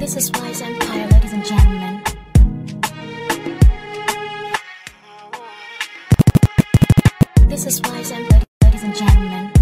This is Wise Empire, ladies and gentlemen. This is Wise Empire, ladies and gentlemen.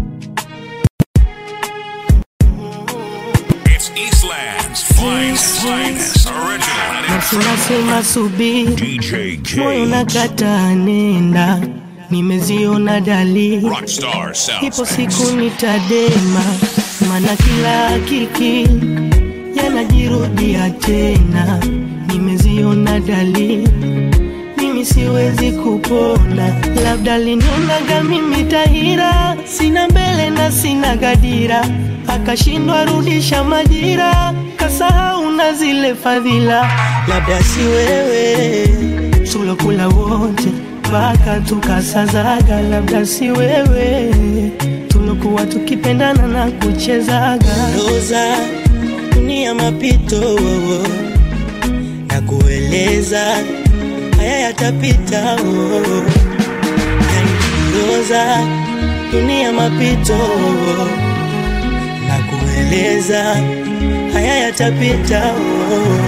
It's Eastland's finest, finest original. and Nafsi nasema subiri, DJ moyo K. nakataa nenda, nimeziona dalili, Rockstar Sound. ipo siku nitadema, maana kila hakiki yanajirudia tena, nimeziona dalili mimi siwezi kupona, labda linionaga mimi tahira, sina mbele na sina gadira, akashindwa rudisha majira, kasahau na zile fadhila, labda si wewe tulokula wote mpaka tukasazaga, labda si wewe tulokuwa tukipendana na kuchezaga roza dunia mapito na kueleza haya yatapita oh. yaniongoza dunia mapito oh. na kueleza haya yatapita oh.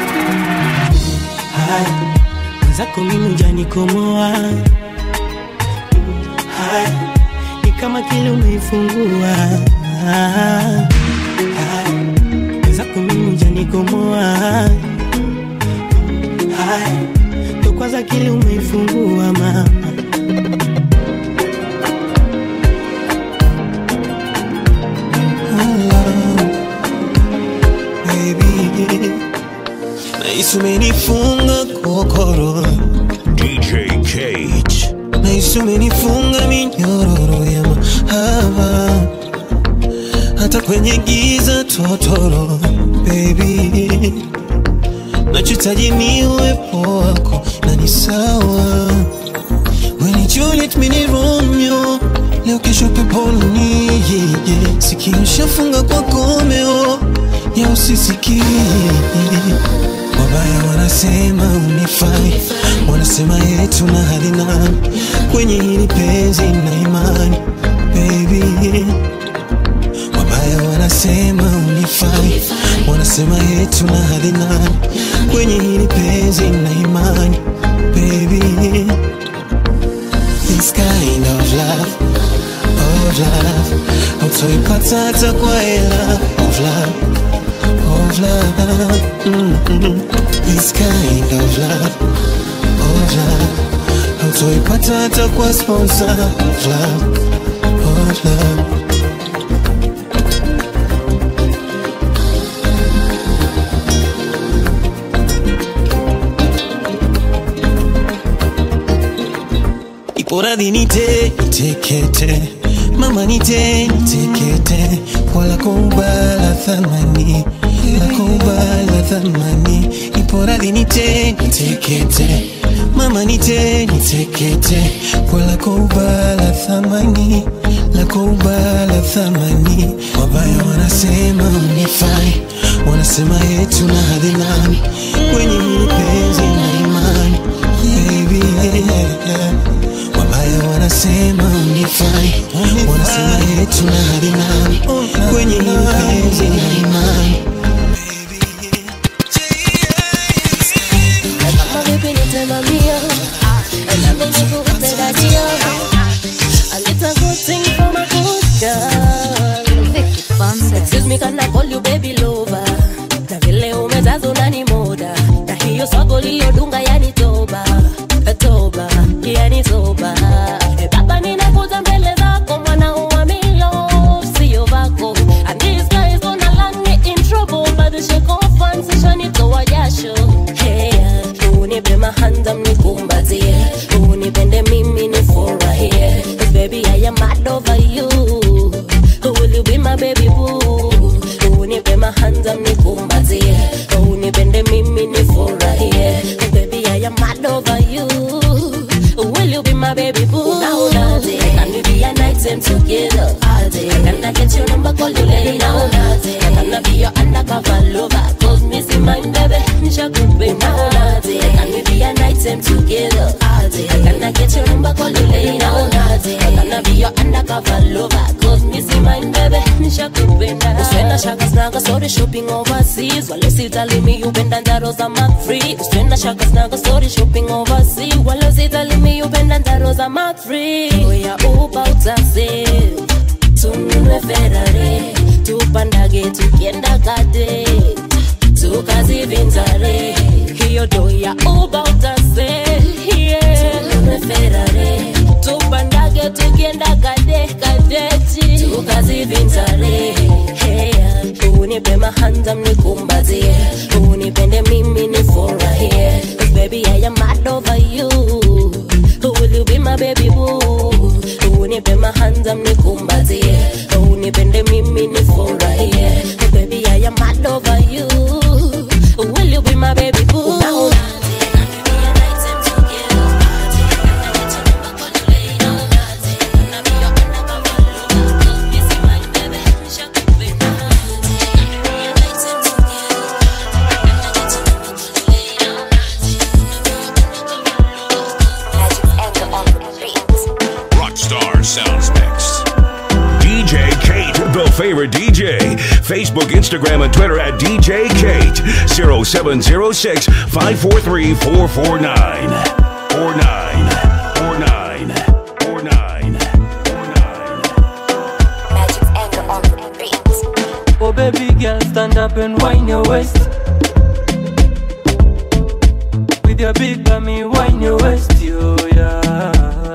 haya mwenzako mimi ujanikomoa haya ni kama kile umeifungua haya mwenzako mimi ujanikomoa haya ndo kwanza kile umeifungua mama baby nahisi umenifunga kokoro DJ Cage. nahisi umenifunga minyororo ya mahaba hata kwenye giza totoro baby nachotaji ni uwepo wako na ni sawa When Juliet mini Romeo leo kesho peponi yeah, yeah. sikio shafunga kwa komeo ya usisikie wabaya wanasema unifai wanasema yetu na hali nani kwenye hili penzi na imani baby wabaya wanasema unifai wanasema yetu na hali nani kwenye hili penzi na imani baby this kind of love of love hautoipata hata kwa hela of love of love mm-hmm. this kind of love of love hautoipata hata kwa sponsor of love of love ipo radhi nite nitekete mama nite nitekete wala kubala thamani la kubala thamani ipo radhi nite nitekete mama nite nitekete wala kubala thamani la kubala thamani wabaya wanasema unifai wanasema yetu na hadhi nani kwenye hili penzi na imani baby yeah, yeah. wabaya wanasema unifai wanasema yetu na hali nani kwenye hili penzi na imani Kama vipi nitamamia Nami nikupe dadia A little good thing from a good girl Excuse me can I call you baby lover Na vile umezaza unani moda Na hiyo swago lilodunga yani toba Toba, yani toba Eh, Baba ninakuja mbele zako mwana uamilo Sio vako And these guys gonna land me in trouble But the shake off and sishanitoa jasho Hey, unipe mahanda mnikumbazie unipende mimi nifurahie 'Cause baby I am mad over you Will you be my baby boo unipe mahanda mnikumbazie unipende mimi nifurahie 'Cause baby I story shopping overseas wale sitalimi upenda njaro za Mark free usienda shaka snaga story shopping overseas wale sitalimi upenda njaro za Mark free oya uba utase tununue Ferrari tupandage tukienda kade tukazivinjare hiyo do ya uba utase yeah. tununue Ferrari tupandage tukienda kade kadeti tukazivinjare hey, unipe mahanda mnikumbazie unipende mimi nifurahie 'Cause baby I am mad over you Will you be my baby boo unipe mahanda mnikumbazie unipende mimi nifurahie 'Cause baby I am mad over you Will you be my baby boo Unaona Rockstar Sounds Mix. DJ Kate, the favorite DJ. Facebook, Instagram, and Twitter at DJ Kate. 0706 543 449. 49. 49. 49. 49. Oh baby girl, stand up and wind your waist. With your big bummy, wind your waist, yo yeah.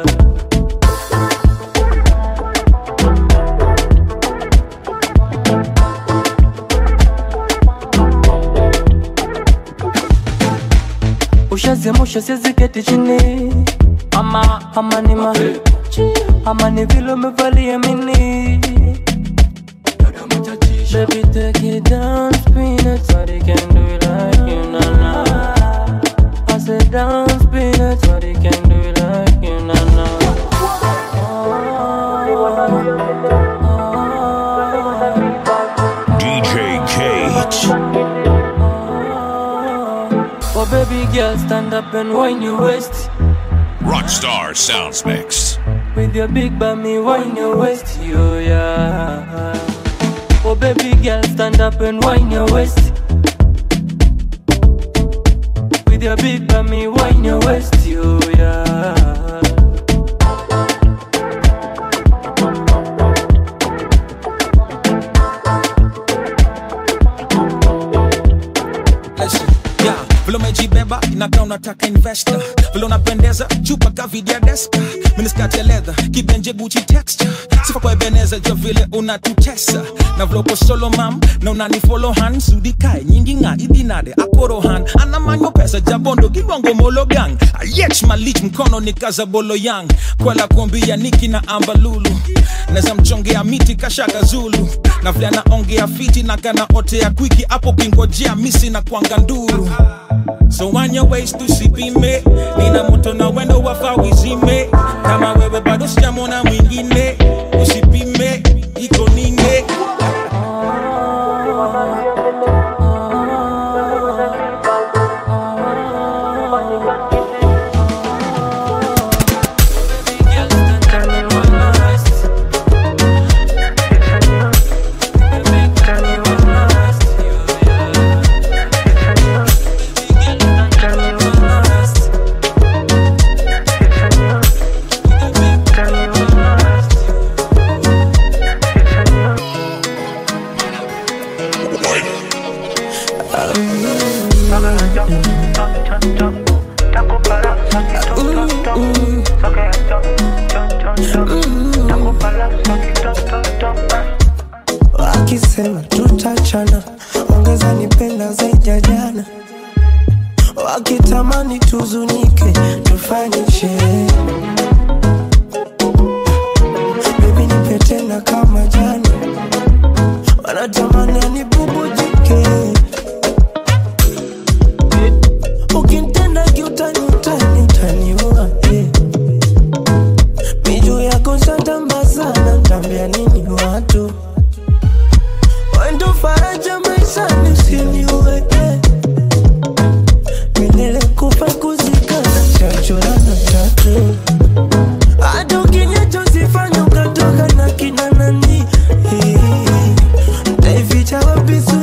Ushaziamsha siwezi keti chini ama ama ni ma ama ni vile umevalia mini Baby, take it down, spin it. Nobody can do it like you, nah, nah. I said down, spin it. Nobody can do it like you, nah, nah. DJ Kate. Oh, baby girl, stand up and wind your waist. Rockstar Sounds Mix. With your big bummy, wind your waist, yo, yeah. Oh, baby girl, stand up and wind your waist. With your big bummy, wind your waist, yo, yeah. Listen, yeah, vile umejibeba inakaa unataka investor vile unapendeza chupa kavidia deska miniskati ya leather kibenje guchi texture sifa kwa ebeneza jo vile unatutesa na vile uko solo mam na unanifolo han sudikae nyingi nga idinade akorohan anamanyo pesa jabondo gilwango mologang ayech malich mkono ni kaza bolo yang kwela kuambia niki na ambalulu neza mchongea miti kashaka zulu na vile anaongea fiti na kana otea kwiki hapo kingojea misi na kwanga nduru so on your waist tusipime nina moto na wendo wafa wizime kama wewe bado sijamona mwingine usipime iko ninge wakisema tutachana, ongeza nipenda zaidi ya jana, wakitamani tuzunike, tufanye sherehe. Baby nipe tena kama jana, wanatamani anibubujike, ukinitenda kiutani utani utaniua yeah. Miju yako shatamba sana, tambia nini watu Wendo faraja maishani usiniue milele kufa kuzikana chachorana tatu hata ukinyacho sifanya ukatoka na kina nani Eh, nitaificha wapi sura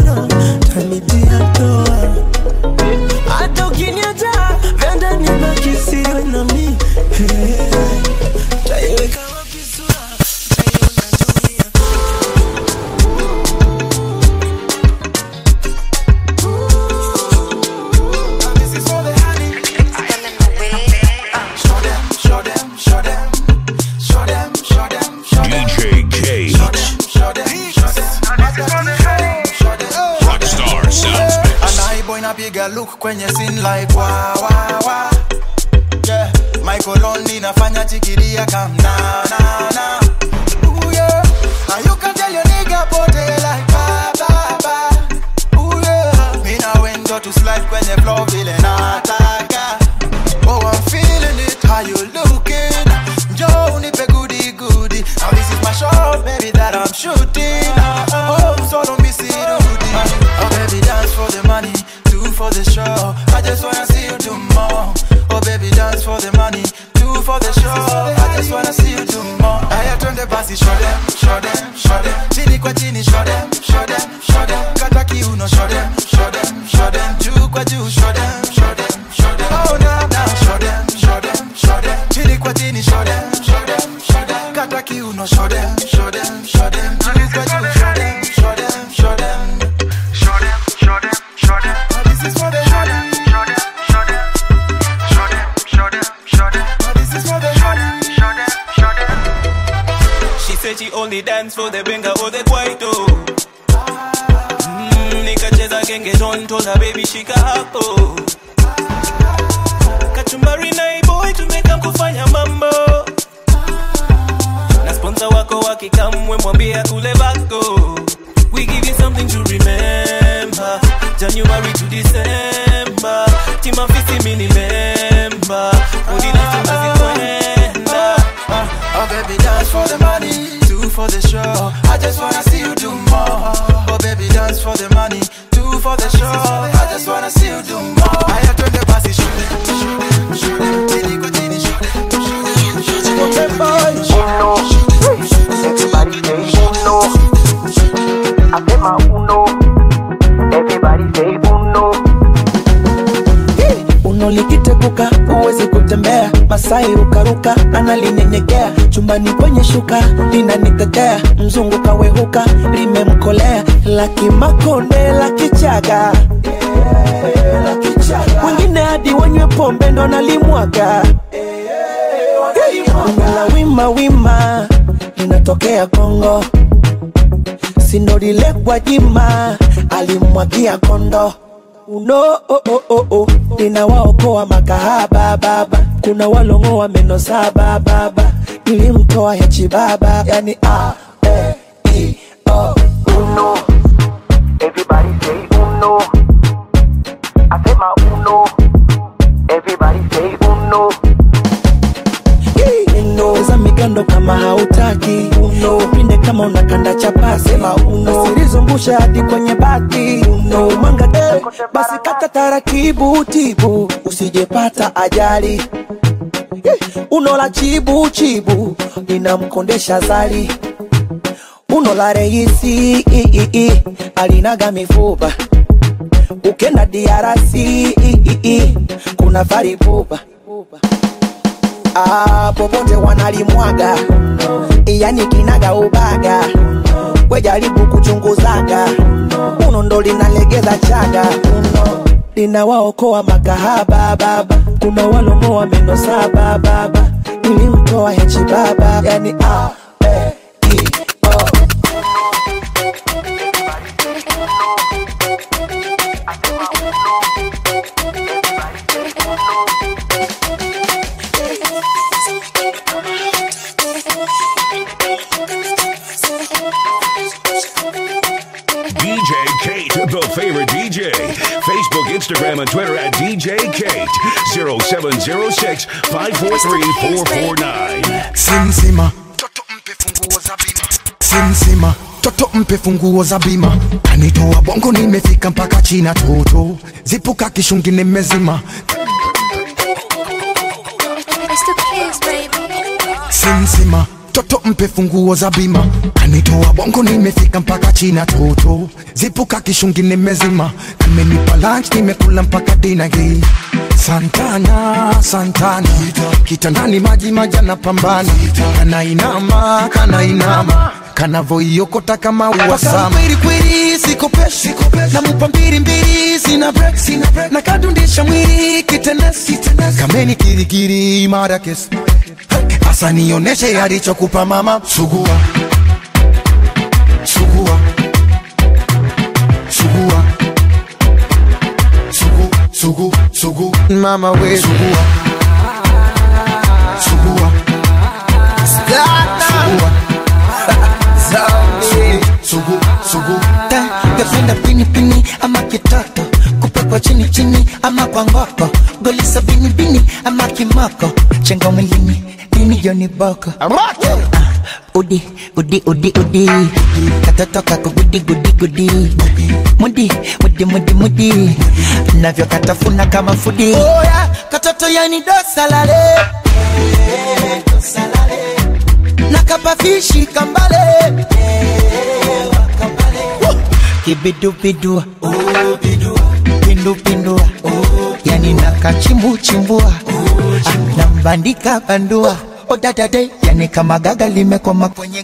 napiga look kwenye scene like wa wa wa yeah my cologne inafanya chikilia kam na na na Ooh, yeah. Now you can tell your nigga pote like ba ba ba Ooh, yeah. Mi na wendo to slide kwenye floor vile nataka Oh I'm feeling it how you looking Joe unipe goody goody Now this is my shot baby that I'm shooting Oh solo mi si rudi Oh baby dance for the money Two for the show I just wanna see you do more Oh baby dance for the money Two for the show I just wanna see you do more Aya twende basi show them, show them, show them Chini kwa chini show them, show them, show them Kata kiuno show them, show them, show them Juu kwa juu show them, show them, show them Oh na na show them, show them, show them Chini kwa chini show them, show them, show them Kata kiuno show them, show them, show them Juu kwa juu show them, show them, show them Show them, show them, show them This is for the show them, show them, show them Show them, show them, show them This is for the show them, show them, show them She said she only dance for the benga or the kwaito mm, nikacheza gengeton told her baby shika hapo kachumbari na iboy tumeka kufanya mambo na sponsor wako wakikamwe mwambie kule bako we give you something to remember january to december timafisi mini member udinatunazikwenda Oh baby dance for the money Two for the show I just wanna see you do more Oh baby dance for the money Two for the show I just wanna see you do more Aya twende basi show them, show them, show them Chini kwa chini show them, show them, show them Everybody say uno. I say my uno. Everybody say uno. uno likiteguka huwezi kutembea masai rukaruka analinyenyekea chumbani kwenye shuka linanitetea mzungu kawehuka limemkolea lakimakonde lakichaga wengine hadi wanywe pombe ndo nalimwaga la wima wima linatokea kongo sindolile gwajima alimwagia kondo uno oh, oh, oh, oh. ninawaokoa makahaba baba kuna walongoa meno saba baba nilimtoa ya chibaba yani a e i o Uno. Everybody say uno. I say my uno. Everybody say uno. uno za migando kama hautaki uno upinde kama unakanda chapasi sema uno silizungusha hadi kwenye bati uno manga eh, basi kata taratibu tibu usijepata ajali Eh, uno la chibu chibu linamkondesha zali uno la reisi i, i, i, alinaga mifupa ukenda diarasi i, i, i, kuna faripupa ah, popote wanalimwaga yani kinaga ubaga wejaribu kuchunguzaga uno ndo linalegeza chaga uno linawaokoa makahaba baba kuna walongoa meno saba baba nilimtoa hechi baba yani ah, eh, i, oh. DJ Kate, the favorite DJ. Facebook, Instagram, and Twitter at DJ Kate. 0706 543 449. simsima toto mpe funguo za bima simsima toto mpe funguo za bima kanitoa bongo nimefika mpaka china toto zipuka kishungi nimezima It's the kids, baby. simsima toto mpe funguo za bima kanitoa bongo nimefika mpaka china toto zipuka kishungi nimezima amenipa lunch nimekula mpaka dina hii santana santana kitandani maji majana pambana kanainama kanainama kanavoiokota kama uwasama kwelikweli sikopeshi namupa mbili mbili sina break sina break na kadundisha mwili kitenesi kameni kirikiri mara kesi Asa nioneshe alichokupa mama sugua sugua sugua sugua mama we Sugua Sugua Sugua Zami Sugu Sugu Pependa pini pini ama kitoto kupekwa chini chini ama kwa ngoko golisa bini bini ama kimoko chenga mwilini dini joni boko Ah, udi udi udi udi katoto kako gudi gudi gudi mudi mudi mudi mudi navyo katafuna kama fudi oya katoto yani dosalale nakapafishi kambale kibidubidua pindupindua yani nakachimbuchimbua nambandika bandua odadade yani kama gaga limekwama kwenye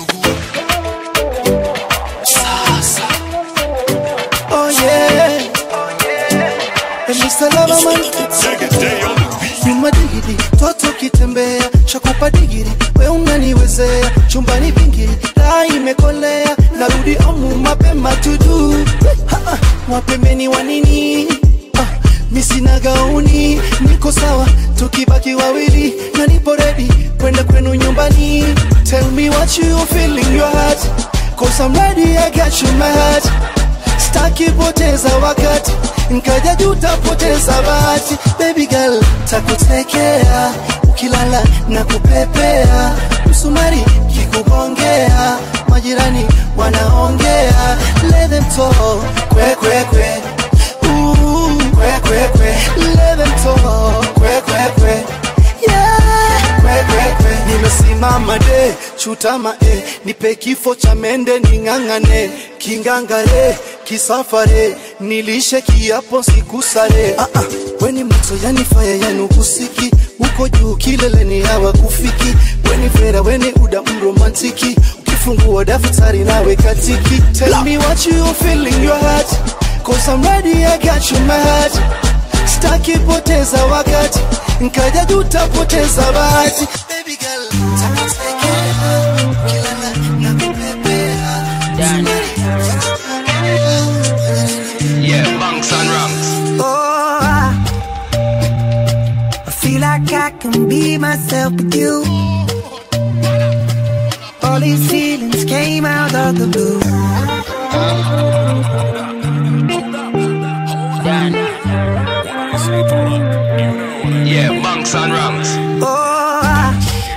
Oh yeah. Emi salama man. Nyuma digidi, toto kitembea, shakupa digiri, we unaniwezea, chumbani vingiri, taa imekolea, narudi omu mapema tudu. Ha, ha, Wapembeni wa nini? Ah, mi sina gauni, niko sawa, tukibaki wawili, na nipo ready kwenda kwenu nyumbani. Tell me what you feel in your heart, cause I'm ready, I got you in my heart staki poteza wakati nkaja juta poteza bahati baby girl takutekea ukilala na kupepea msumari kikugongea majirani wanaongea let them talk kwe kwe kwe Ooh, kwe kwe kwe let them talk kwe kwe kwe yeah kwe kwe kwe nimesimama de chutama e nipe kifo cha mende ning'ang'ane kingangare kisafare nilishe kiapo sikusare ah, ah, weni moto yani faya yani husiki uko juu kileleni hawa kufiki weni vera weni uda mromantiki ukifungua daftari nawe katiki tell me what you feel in your heart cause I'm ready I got you in my heart staki poteza wakati nkaja juta poteza bahati baby girl takutekea kilala na kupepea Yeah, bunks and ranks. Oh, I, I feel like I can be myself with you. All these feelings came out of the blue. Yeah, bunks and ranks. Oh, I,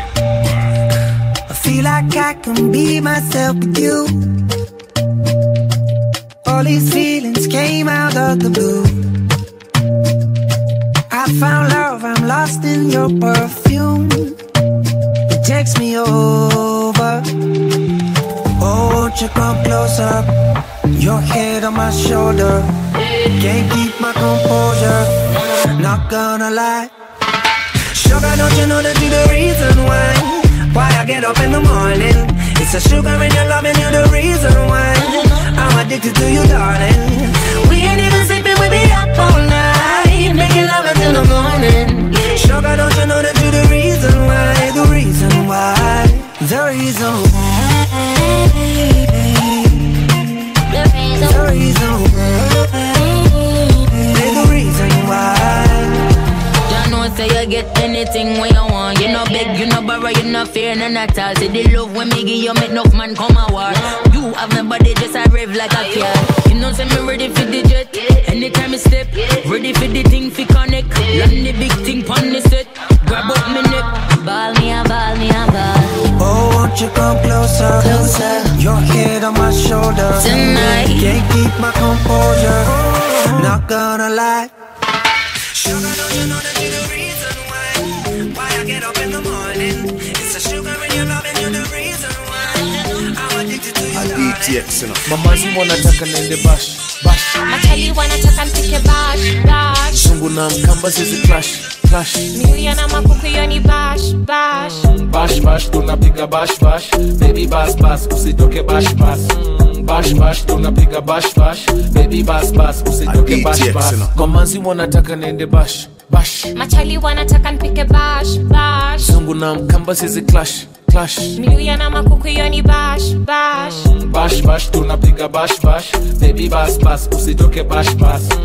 I feel like I can be myself with you. All these feelings came out of the blue. I found love, I'm lost in your perfume. It takes me over. Oh, won't you come closer? Your head on my shoulder. Can't keep my composure. Not gonna lie. Sugar, don't you know that you're the reason why? Why I get up in the morning? It's the sugar in your love and you're the reason why. I'm addicted to you, darling. We ain't even sleeping, we be up all night. Making love until the morning. Sugar, don't you know that you're the reason why? The reason why. The reason why. The reason why. The reason why. You know, say you get anything when you want. You no beg, you no borrow, you no fear, none at all. Say the love when me give you, make enough man come a war. You have my body just a rave like a car. You know, say me ready for the jet. Anytime I step, ready for the thing fi connect. Land the big thing pon the set. Grab up me neck, ball me a ball me a ball. Oh, won't you come closer? Closer. Your head on my shoulder. Tonight. Can't keep my composure. Not gonna lie. Sugar, don't you know that you're the reason why? Why I get up in the morning? It's the sugar in your love and you're the reason why. I'm addicted to you. DTX na mama zima wanataka nende bash bash Matali wanataka mpike bash bash sungu na mkamba zizi clash clash miuya na makuku hiyo ni bash bash bash bash tunapiga bash bash baby bas bas usitoke bash bas Mm, bash bash tunapiga bash bash baby bas bas usitoke bash bas mama zima wanataka nende bash bash Matali wanataka mpike bash bash sungu na mkamba zizi clash clash miuya na makuku hiyo ni bash bash bash bash tunapiga bash bash baby bas bas usitoke bash bas Mm,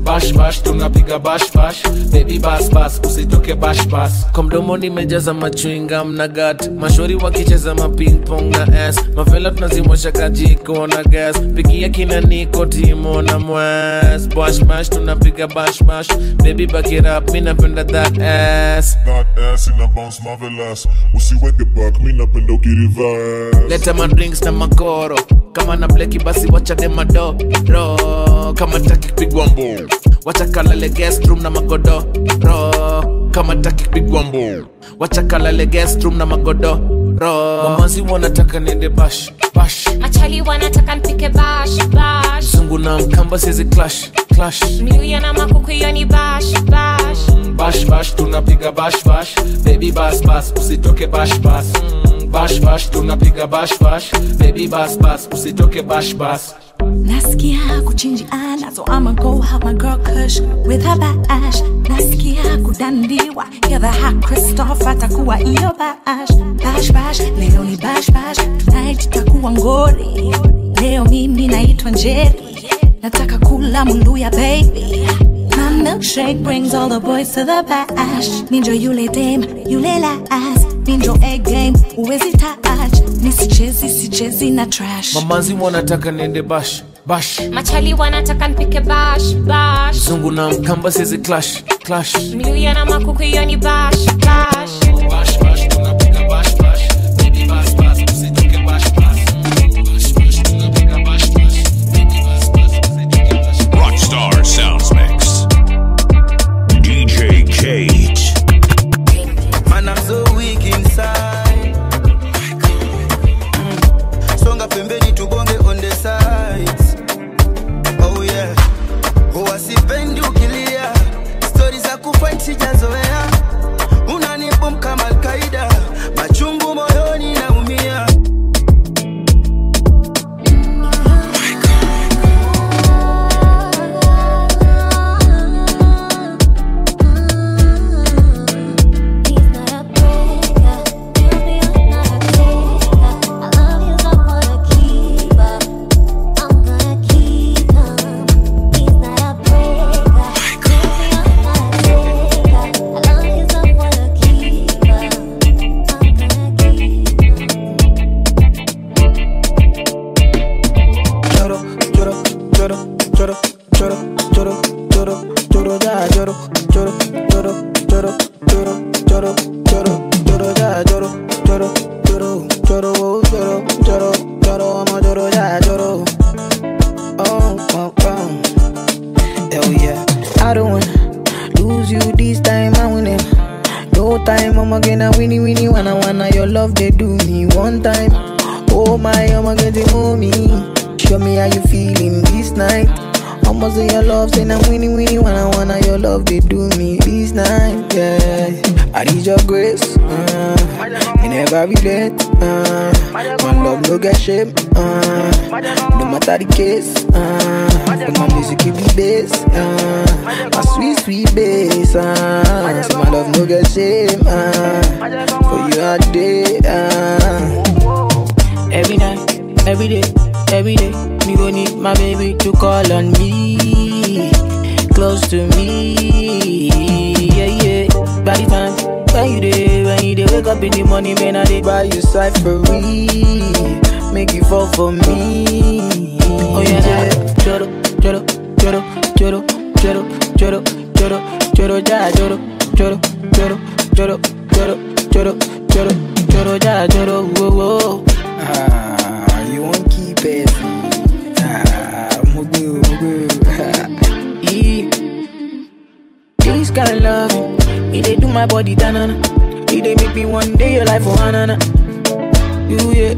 bash bash tunapiga bash bash baby bas bas usitoke bash bas kwa mdomo nimejaza machwingam na gat mashori wakicheza maping pong na s mavela tunazimosha kajiko na gas pigia kina niko timo na mwas bash bash tunapiga bash bash baby back it up mi napenda that ass That ass ina bounce marvelous usiweke back mi napenda ukiriverse leta madrinks na makoro kama na bleki basi wachade madoro kama taki kupigwa mbo wacha kalale guest room na magodoro kama taki kupigwa mbo wacha kalale guest room na magodoro mamazi wanataka nende bash bash Machali wanataka nipike bash bash zungu na mkamba sizi clash clash Mluya na makuku hiyo ni bash bash bash bash tunapiga bash bash baby bas bas usitoke bash bas Mm, bash bash tunapiga bash bash baby bas bas usitoke bash bas Nasikia kuchinjiana so I'ma go have my girl Kush with her bash Nasikia kudandiwa Hear the hot Christoph atakuwa iyo bash Bash bash, leo ni bash bash Tonight itakuwa ngori Leo mimi naitwa Njeri Nataka kula muluya baby My milkshake brings all the boys to the bash Ninjo yule dame, yule la ass Ninjo egg game, uwezi touch Nisichezi, sichezi na trash mamazi wanataka nende bash bash Machali wanataka nipike bash bash zungu na mkamba sizi clash clash Mluya na makuku hiyo ni bash bash bash bash tunapiga bash bash baby bas bas usitoke bash bas bash bash tunapiga bash bash baby bas bas usitoke bash Rockstar Sounds Mix. DJ Kate. Man, I'm so weak inside. Mm. Songa pembeni tubonge on the sides. Oh yeah. Huwa sipendi ukilia. Stori za kufight sijazoea. Unanibom kama Al-Qaida. Machungu moyoni naumia. Choro, choro, choro, choro, choro, choro, choro, choro, ya, choro, choro, choro, choro, choro, choro, choro, choro, ya, choro, choro, choro, choro, oh, choro, choro, choro, I'm a choro, ya, choro. Oh, oh, oh. Hell yeah. I don't wanna lose you this time, I win it. No time, I'ma get a winnie winnie wanna wanna your love they do me one time. Oh my, I'ma get it mommy. Show me how you feeling this night. I'ma say your love, say I'm winnie winnie wanna wanna your love they do me this night. Yeah, I need your grace. Uh, in every regret. Uh, my love no get shame. Uh, no matter the case. Uh, but my music keep the bass. Uh, my sweet sweet bass. Uh, so my love no get shame. Uh, for you all day. Uh, every night, every day, every day. Me go need my baby to call on me, close to me. Yeah, yeah. By the time when you day, when you day, wake up in the morning, man, I dey buy you side for make you fall for me. Oh yeah, yeah. Choro, choro, choro, choro, choro, choro, choro, choro, ja, choro, choro, choro, choro, choro, choro, choro, choro, ja, choro, whoa, whoa. Ah, you won't keep it. Ah, mugu, mugu. Yeah. This kind of love, it dey do my body tanana. It dey make me one day your life for hanana. Do it,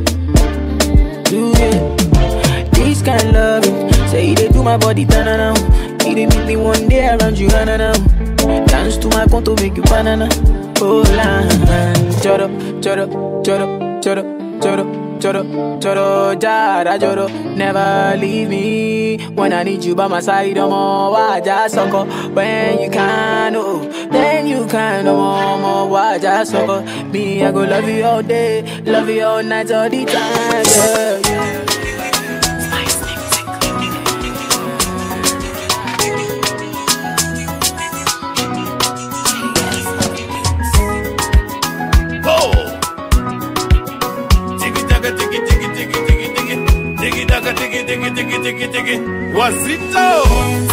do it. This kind of love, say it dey do my body tanana. It dey make me one day around you hanana. Dance to my conto make you banana. Oh la, choro, choro, choro, choro, choro. Choro, choro, jara, choro Never leave me When I need you by my side, no more Why just sucker When you can, oh Then you can, no more, more Why just sucker Me, I go love you all day Love you all night, all the time, yeah, yeah. wazito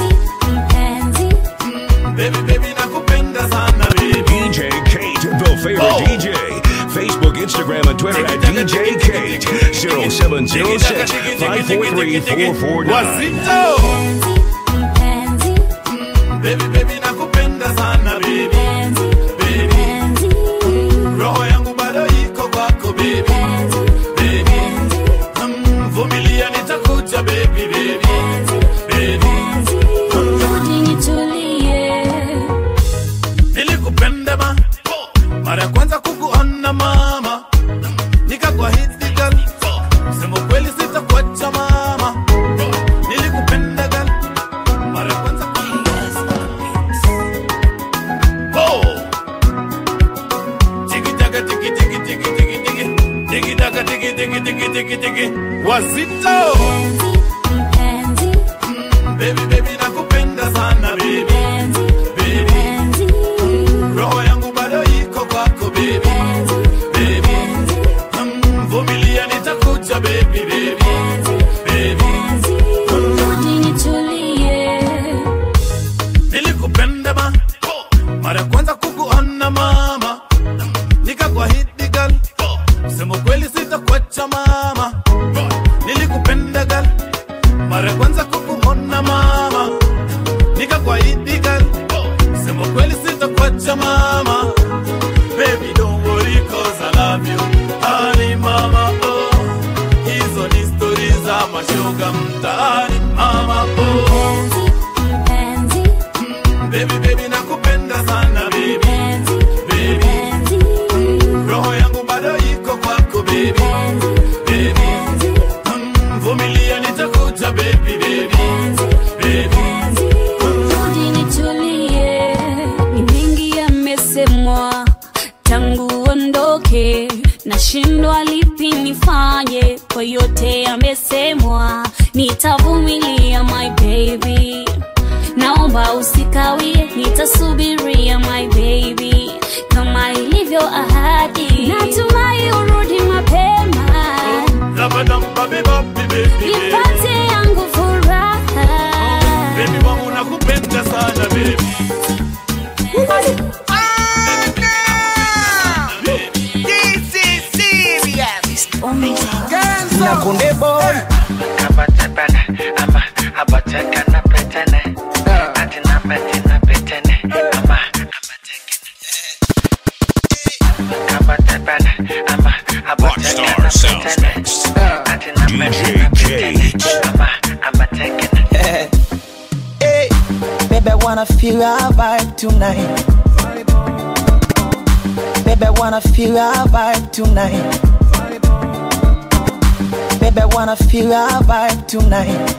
baby baby nakupenda sana baby DJ Kate, the favorite DJ. Facebook, Instagram, and Twitter at DJ Kate. 0706 543 449. wazito baby baby nakupenda sana baby baby roho yangu bado iko kwako baby baby Mm, vumilia nitakuja baby baby baby nilikupenda ma mara ya kwanza kukuona mama nikakwahidi gal sema kweli sitakuacha mama nilikupenda gal mara ya kwanza Oh! Tiki-taka, tiki-tiki, tiki-tiki, tiki. Tiki-taka, tiki-tiki, tiki-tiki, tiki. wazito Mm, baby baby nakupenda sana baby baby roho yangu bado iko kwako baby baby Mm, vumilia nitakuja baby baby baby nilikupenda ma mara ya kwanza kukuona mama nikakwahidi gal sema kweli sitakuacha mama nilikupenda gal mara ya kwanza kukuona mama nikakwahidi gal sema kweli sitakuacha mama baby don't worry cause I love you honey mama oh hizo ni stori za mashoga mtaani mama oh baby baby nakupenda sana baby baby roho yangu bado iko kwako baby baby Mm, vumilia nitakuja baby baby baby ni mengi yamesemwa tangu ondoke nashindwa lipi nifanye kwa yote yamesemwa nitavumilia my baby naomba usikawie nitasubiria my baby kama ilivyo ahadi natumai urudi mapema nipate yangu furaha Baby wangu nakupenda sana baby na kunde boy Rockstar Sounds Mix. DJ Kate. hey, baby, I wanna feel our vibe tonight. Baby, I wanna feel our vibe tonight. Baby, I wanna feel our vibe tonight.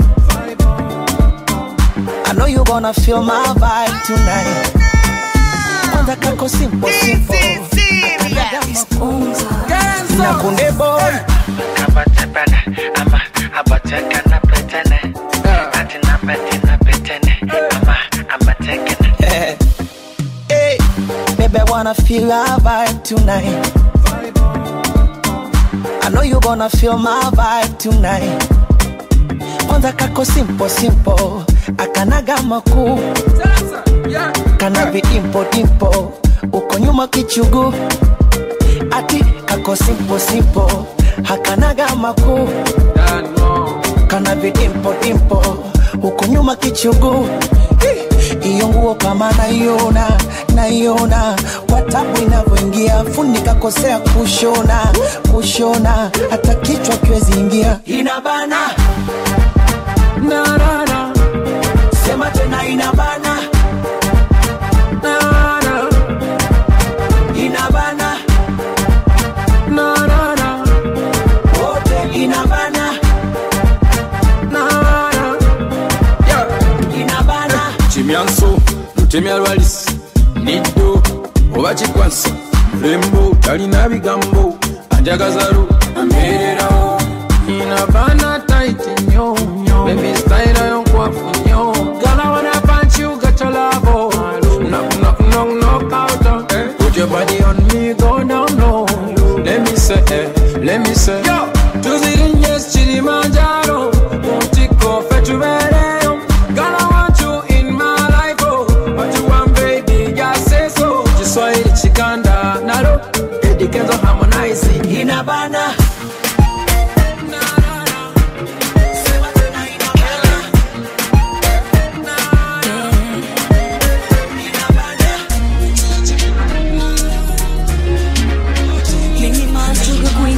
I know you gonna feel my vibe tonight. Kwanza kako simple simple. Na kunde boy. hey, baby, I wanna feel our vibe tonight. I know you gonna feel my vibe tonight. Kwanza kako simple simple, akanaga makuu, kana vidimpo dimpo, uko nyuma kichugu, ati kako simple simple, hakanaga makuu, kana vidimpo dimpo, uko nyuma kichugu iyo nguo kama naiona naiona kwa tabu inavyoingia fundi kakosea kushona kushona hata kichwa kiwezi ingia inabana na, na, na. sema tena inabana na, na. inabana na, na, na. wote inabana na, na. inabana kimyanso lutemya lwalisi niddo oba kikwansa mulembo talina bigambo anjagazalu ambeererawo inabana taiti nnyo bebi sitayira yonkwafu nnyo gala wana punch you got your love knock knock knock knock out put your body on me go down low let me say eh, let me say yo tuzirinye kilimanjaro muntiko fe tubeere inabana Mimi machuga queen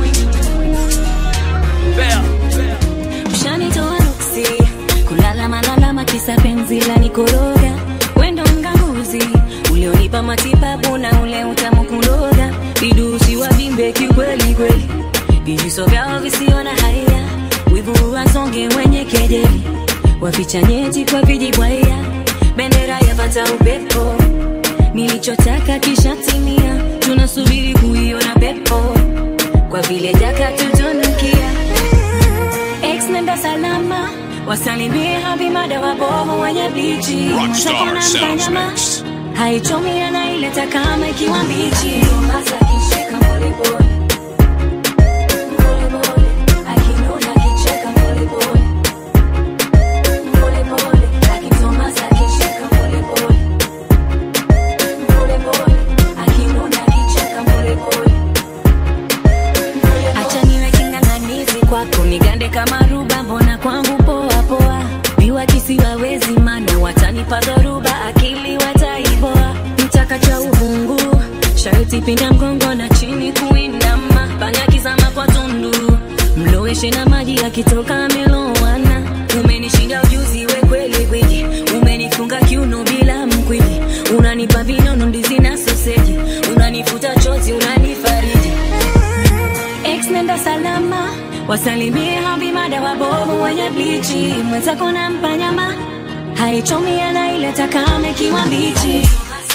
Mshanitoa nuksi kulala malalama kisa penzi la nikoroga wendo mganguzi ulionipa matibabu na ule utamu kuloga vidusi wa vimbe kikweli kweli vijiso vyao visio na haya wivu wasonge wenye kejeli waficha nyeti kwa vijibwaya bendera yapata upepo nilichotaka kishatimia tunasubiri kuiona pepo kwa vile jaka tutunukia ex nenda salama wasalimie habimada wabovu wenye bichi Rockstar Mtakona Sounds mtanyama. Mixed. haichomi anaileta kama ikiwa mbichi Masa akishika polepole. Polepole. Akinuna akicheka polepole. Polepole. Akitomasa akishika polepole. Polepole. Akinuna akicheka polepole. Acha niwe king'ang'anizi kwako nigande kama ruba mbona kwangu poa poa viwa kisiwawezi mana watanipa dhoruba akili wataiboa mtaka cha uhungu sharti pinda mgongo na chini kuinama panya kizama kwa tundu mloweshe na maji akitoka amelowana umenishinda ujuzi we kweli gwiji umenifunga kiuno bila mkwiji unanipa vinono ndizi na soseji unanifuta chozi unanifariji ex nenda salama wasalimie habimada wabovu wenye blichi mwenzako na mpanyama haichomi anaileta kama ikiwa mbichi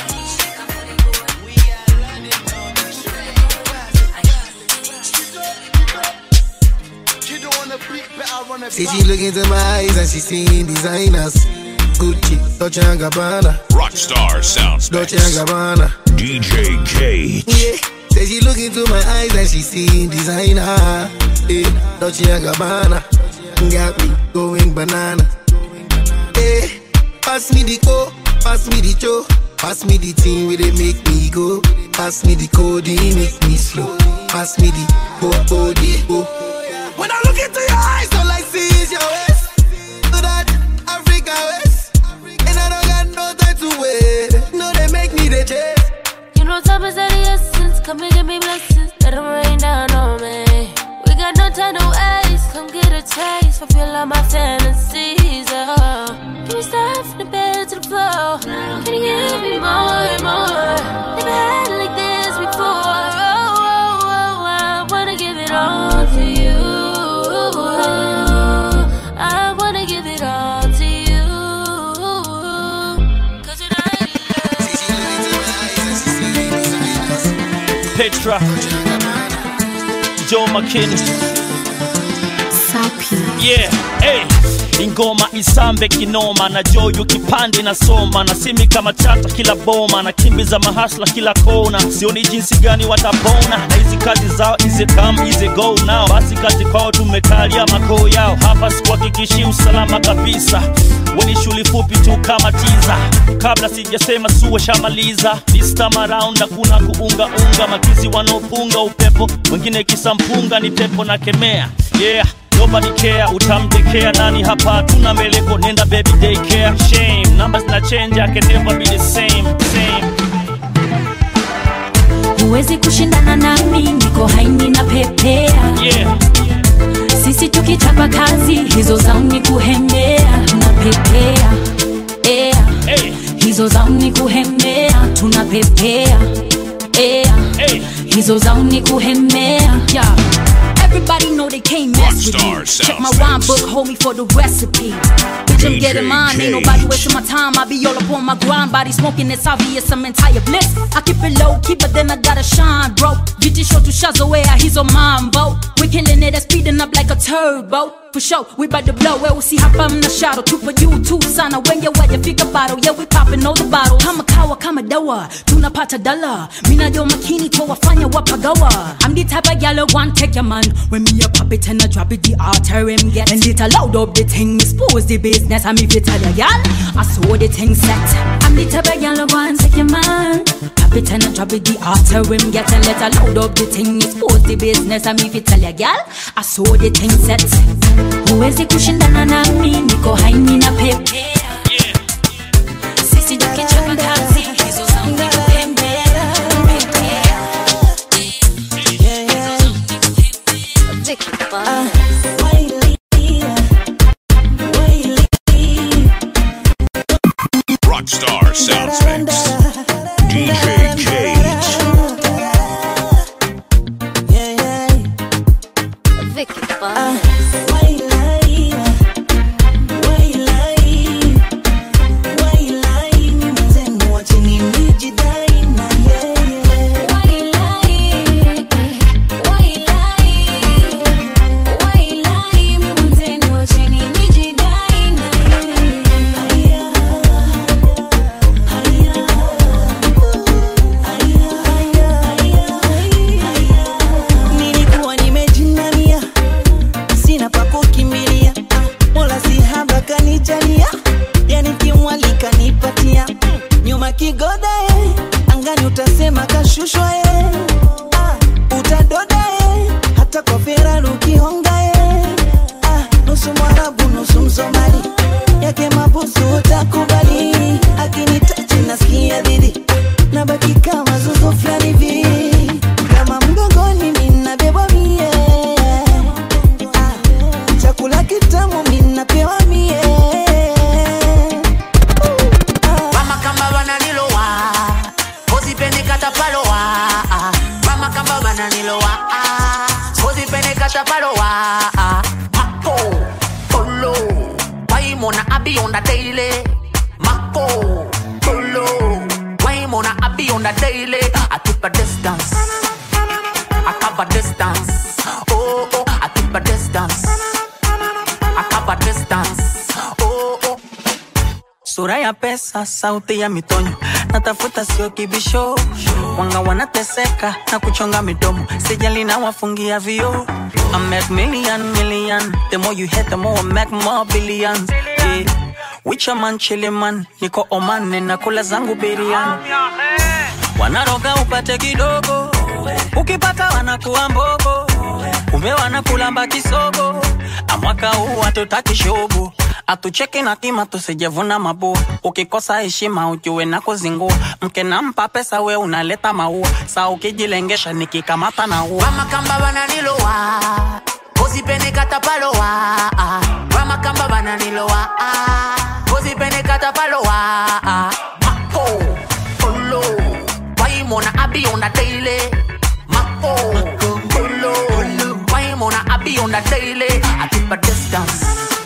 See she look into my eyes and she seeing designers. Gucci, Dolce and Gabbana, Rockstar Sounds Dolce and Gabbana. DJ K. Yeah. Say she look into my eyes and she seeing designer. Yeah. Dolce and Gabbana. Got me going banana. Yeah. Pass me the co, pass me the cho, pass me the thing where they make me go. Pass me the code, it make me slow. Pass me the ho ho the ho. When I look into your eyes, all I see is your waist. To that Africa waist. And I don't got no time to wait. No, they make me the chase. You know time is of the essence Come and give me blessings Let them rain down on me We got no time to waste Come get a taste Fulfill all my fantasies oh. Can we start from the bed to the floor Can you give me more and more Never had it like this before oh, oh, oh, I wanna give it all to you I wanna give it all to you Cause Petra, Joe McKinney. Yeah, hey. ingoma isambe kinoma na joyo kipande na soma na simi kama chata kila boma na kimbiza mahasla kila kona sioni jinsi gani watapona na hizi kazi zao ize come ize go now basi kati kwao tumekalia makoo yao hapa sikuhakikishi usalama kabisa weni shuli fupi tu kama tiza kabla sijasema suwe shamaliza this time around hakuna kuungaunga makizi wanaopunga upepo wengine kisampunga ni pepo na kemea yeah nobody care utamtekea nani hapa tuna meleko nenda baby daycare shame numbers na change I can never be the same same huwezi kushindana nami niko haini na pepea yeah. sisi tukichapa kazi hizo zao ni kuhemea tunapepea ea hey. hizo zao ni kuhemea tunapepea ea hey. hizo zao ni kuhemea yeah. Everybody know they can't mess with me. Rockstar Check my sounds rhyme mixed. book, hold me for the recipe. Bitch, I'm getting mine. Ain't nobody wasting my time. I be all up on my grind. Body smoking, it's obvious I'm entire bliss. I keep it low, keep it, then I gotta shine, bro. GT show to Shazaway, he's on mambo. We killing it, it's speeding up like a turbo. For sure, we bout to blow. Well, we see hapa mna shadow. Tupo juu tu sana. When you wajafika bottle, yeah, we popping all the bottles. Kama kawa, kama dawa. Tunapata dala. Mina jo makini to wafanya wapagawa. I'm the type of gal who want take your man. When me a pop it and I drop it, the altar him get. And it loud up the thing, me expose the business. I'm if you tell ya gal, I saw the thing set. I'm the type of gal who want take your man. Pop Drop it and I drop it the altar rim get and let her load up the thing expose the business and me fi tell ya gal I saw the thing set huwezi kushindana na mimi niko haini na pepe sisi tukichapa kazi hizo zangu pembera Rockstar Sounds Mix. DJ Cage. nilikuwa nimejinamia sina pa kukimbilia Ah, mola si haba kanijalia yani kimwalika nipatia nyuma kigoda eh, angani utasema kashushwa eh. Ah, utadoda eh, hata kwa Ferrari ukihonga eh. Ah, nusu mwarabu nusu msomali yake mabusu utakubali akinitachi nasikia dhidi nabaki kama zuzu fulani hivi kama mgongoni ninabebwa mie Ah, chakula kitamu minapewa mie Mama kamba bananilowa Kozipene katapalowa Mama kamba bananilowa Kozipene katapalowa Mako Polo Waimona abi on the daily Mako Polo Waimona abi on the daily I keep a distance I cover distance Oh oh I keep a distance I cover distance Oh oh sura ya pesa, sauti ya mitonyo, natafuta sio kibisho. Wanga wanateseka na kuchonga midomo, sijali na wafungia vio. I make million million, the more you hit the more I make more billions. Yeah. Wicha man chili man, niko Oman ninakula zangu biriani. Wanaroga upate kidogo, ukipata wanakuwa mbogo, ume wanakulamba kisogo. Amwaka huu hatutaki shobo atucheki na kima tusijevuna mabua ukikosa heshima ujue na kuzingua mke nampa pesa we unaleta maua saa ukijilengesha nikikamata na ua Mama kamba bananilowa Kozipene katapalowa Mama kamba bananilowa Kozipene katapalowa Mako Polo Waimona abi on the daily Mako Polo Waimona abi on the daily I keep a distance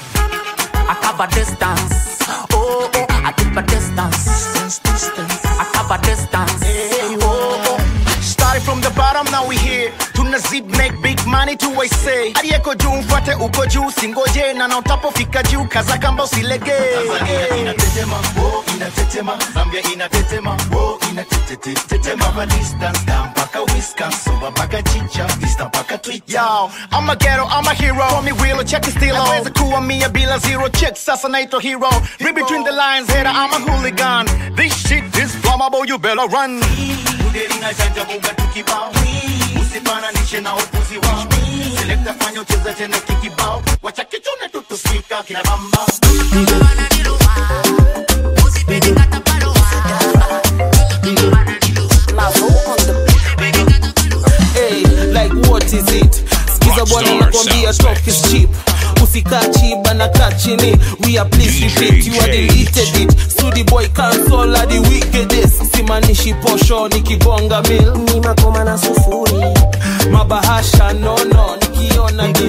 I cover distance Oh oh I keep a distance I cover distance Oh oh Started from the bottom, now we here. Tuna zip make big money to I say. Aliyeko juu mfuate uko juu, singoje na na utapofika juu, kaza kamba usilege. Tanzania inatetema, oh, inatetema. Zambia inatetema, oh, inatetetetema. Cover distance, down mpaka Wisconsin, soba mpaka chicha, vista mpaka Twitter. Yo, I'm a ghetto, I'm a hero. Call me Willow, check it still. Naweza kuwa mia bila zero check, sasa naitwa hero. Read between the lines, hater, I'm a hooligan. This shit is flammable, you better run. Udeli na janja buga tukibao. Usifananishe na upuzi wao. Selecta fanya ucheza tena kikibao. Wacha kichune tu tuspika kina bamba. hey, like what is it skiza bwana nakwambia talk is cheap usikaa chiba na kaa chini we are please repeat you are deleted it studi boy cancel are the wickedest simanishi posho nikigonga mil ni makoma na sufuri mabahasha nono nikiona di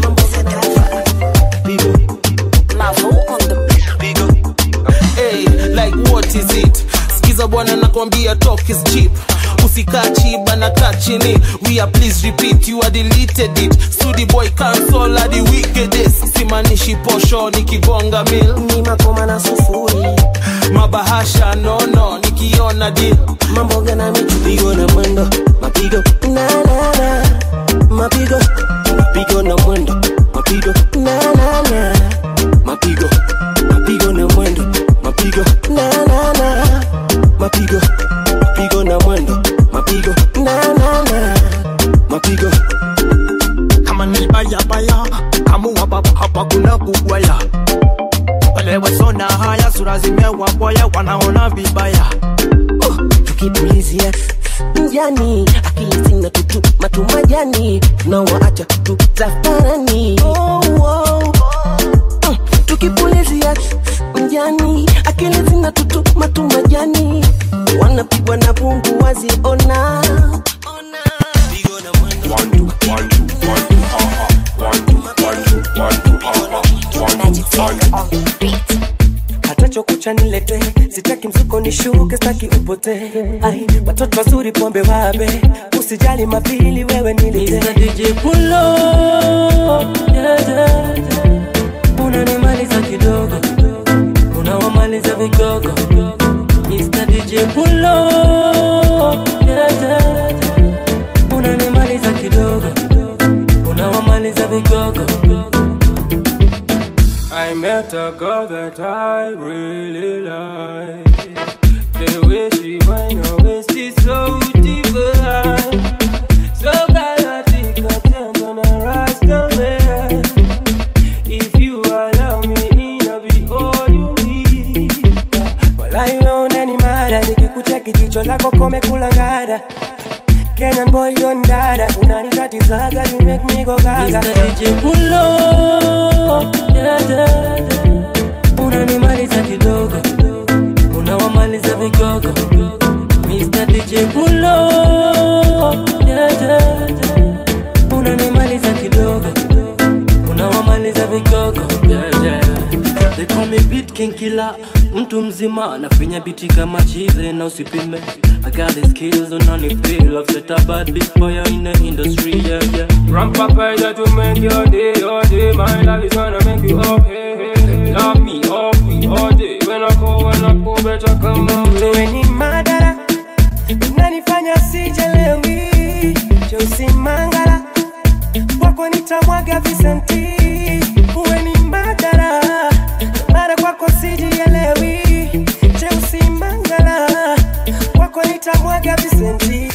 hey, like what is it skiza bwana nakwambia talk is cheap usikaa chiba na kaa chini we are please repeat you are deleted it studi boy cancel are the wickedest simanishi posho nikigonga mil ni makoma na sufuri mabahasha nono nikiona di mambo gana michupigo na mwendo mapigo na na na mapigo mapigo na mwendo mapigo na na na mapigo mapigo na mwendo mapigo na na na mapigo mapigo na mwendo wengine waboya wanaona vibaya tukipulizia mjani akili zina tutu matumajani tunawaacha tu zafarani oh, oh. Mm, tukipulizia mjani akili zina tutu matumajani wanapigwa na bungu waziona hata chokucha nilete sitaki mzuko nishuke staki upote ai watoto wazuri pombe wabe usijali mapili wewe nilete DJ Pulo yeah, yeah, yeah. unanimaliza kidogo unawamaliza vigogo Mr. DJ Pulo yeah, yeah, yeah. unanimaliza kidogo unawamaliza vigogo I met a girl that I really like. The way she wind her waist is so divine. So galactic, I turn on a rasta man. If you allow me in, I'll be all you need. walai wewe ni mada nikikucheki jicho lako komekula ngada Kenyan boy don dada unanikatizaga you make me go gaga Mr. DJ Pulo, yeah, yeah, yeah. unanimaliza kidogo unawamaliza vigogo Mr. DJ Pulo yeah, yeah, yeah. unanimaliza kidogo unawamaliza vigogo yeah, yeah. They call me beat king killer mtu mzima nafinya biti kama chize na usipime I got the skills on only feel I've set a bad bitch boy in the industry yeah yeah Ramp up here to make your day, your day. My love is gonna make you up, hey, hey, hey. Lock me up, we all day. When I go, when I go, better come my way. wewe ni madara unanifanya sijelewi Josi Mangala kwako nitamwaga visenti uwe ni madara mara kwako sijielewi Josi Mangala kwako nitamwaga visenti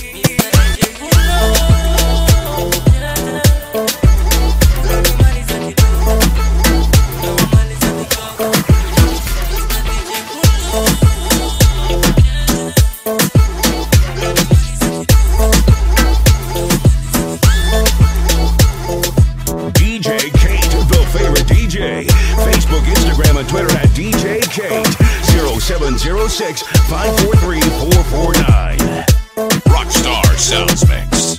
DJ Kate, the favorite DJ. Facebook, Instagram, and Twitter at DJ Kate. 0706 543 449. Rockstar Sounds Mix.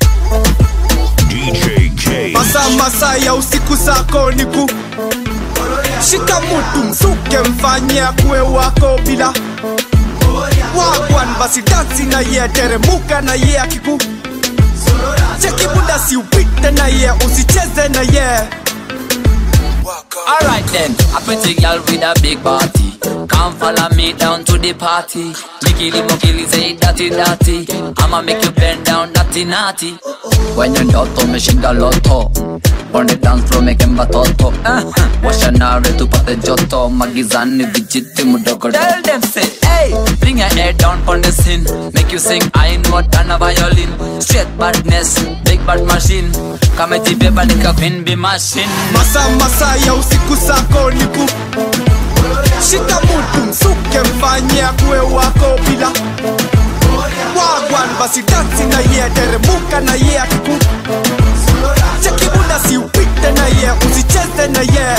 DJ Kate. masaa masaa ya usiku zako ni ku shika mutu msuke mfanye akuwe wako bila wagwan basi dansi na ye teremuka na ye akiku cheki muda si upite na ye usicheze na ye Alright then, a pretty girl with a big body. Come follow me down to the party. Mikili mokili say dirty dirty. I'ma make you bend down naughty naughty. When you're ndoto umeshinda loto. On the dance floor making batoto. Uh-huh. Washa nare tupate joto. Magizani vijiti mudogo. Tell them say, hey, bring your head down on the scene. Make you sing, I know than a violin. Straight badness, big bad machine. Kama jibeba nika queen be machine. masaa masaa ya usiku zako ni ku shika mutu msuke mfanye akuwe wako bila wagwan basi dansi na ye teremuka na ye akiku cheki muda si upite na ye usicheze na ye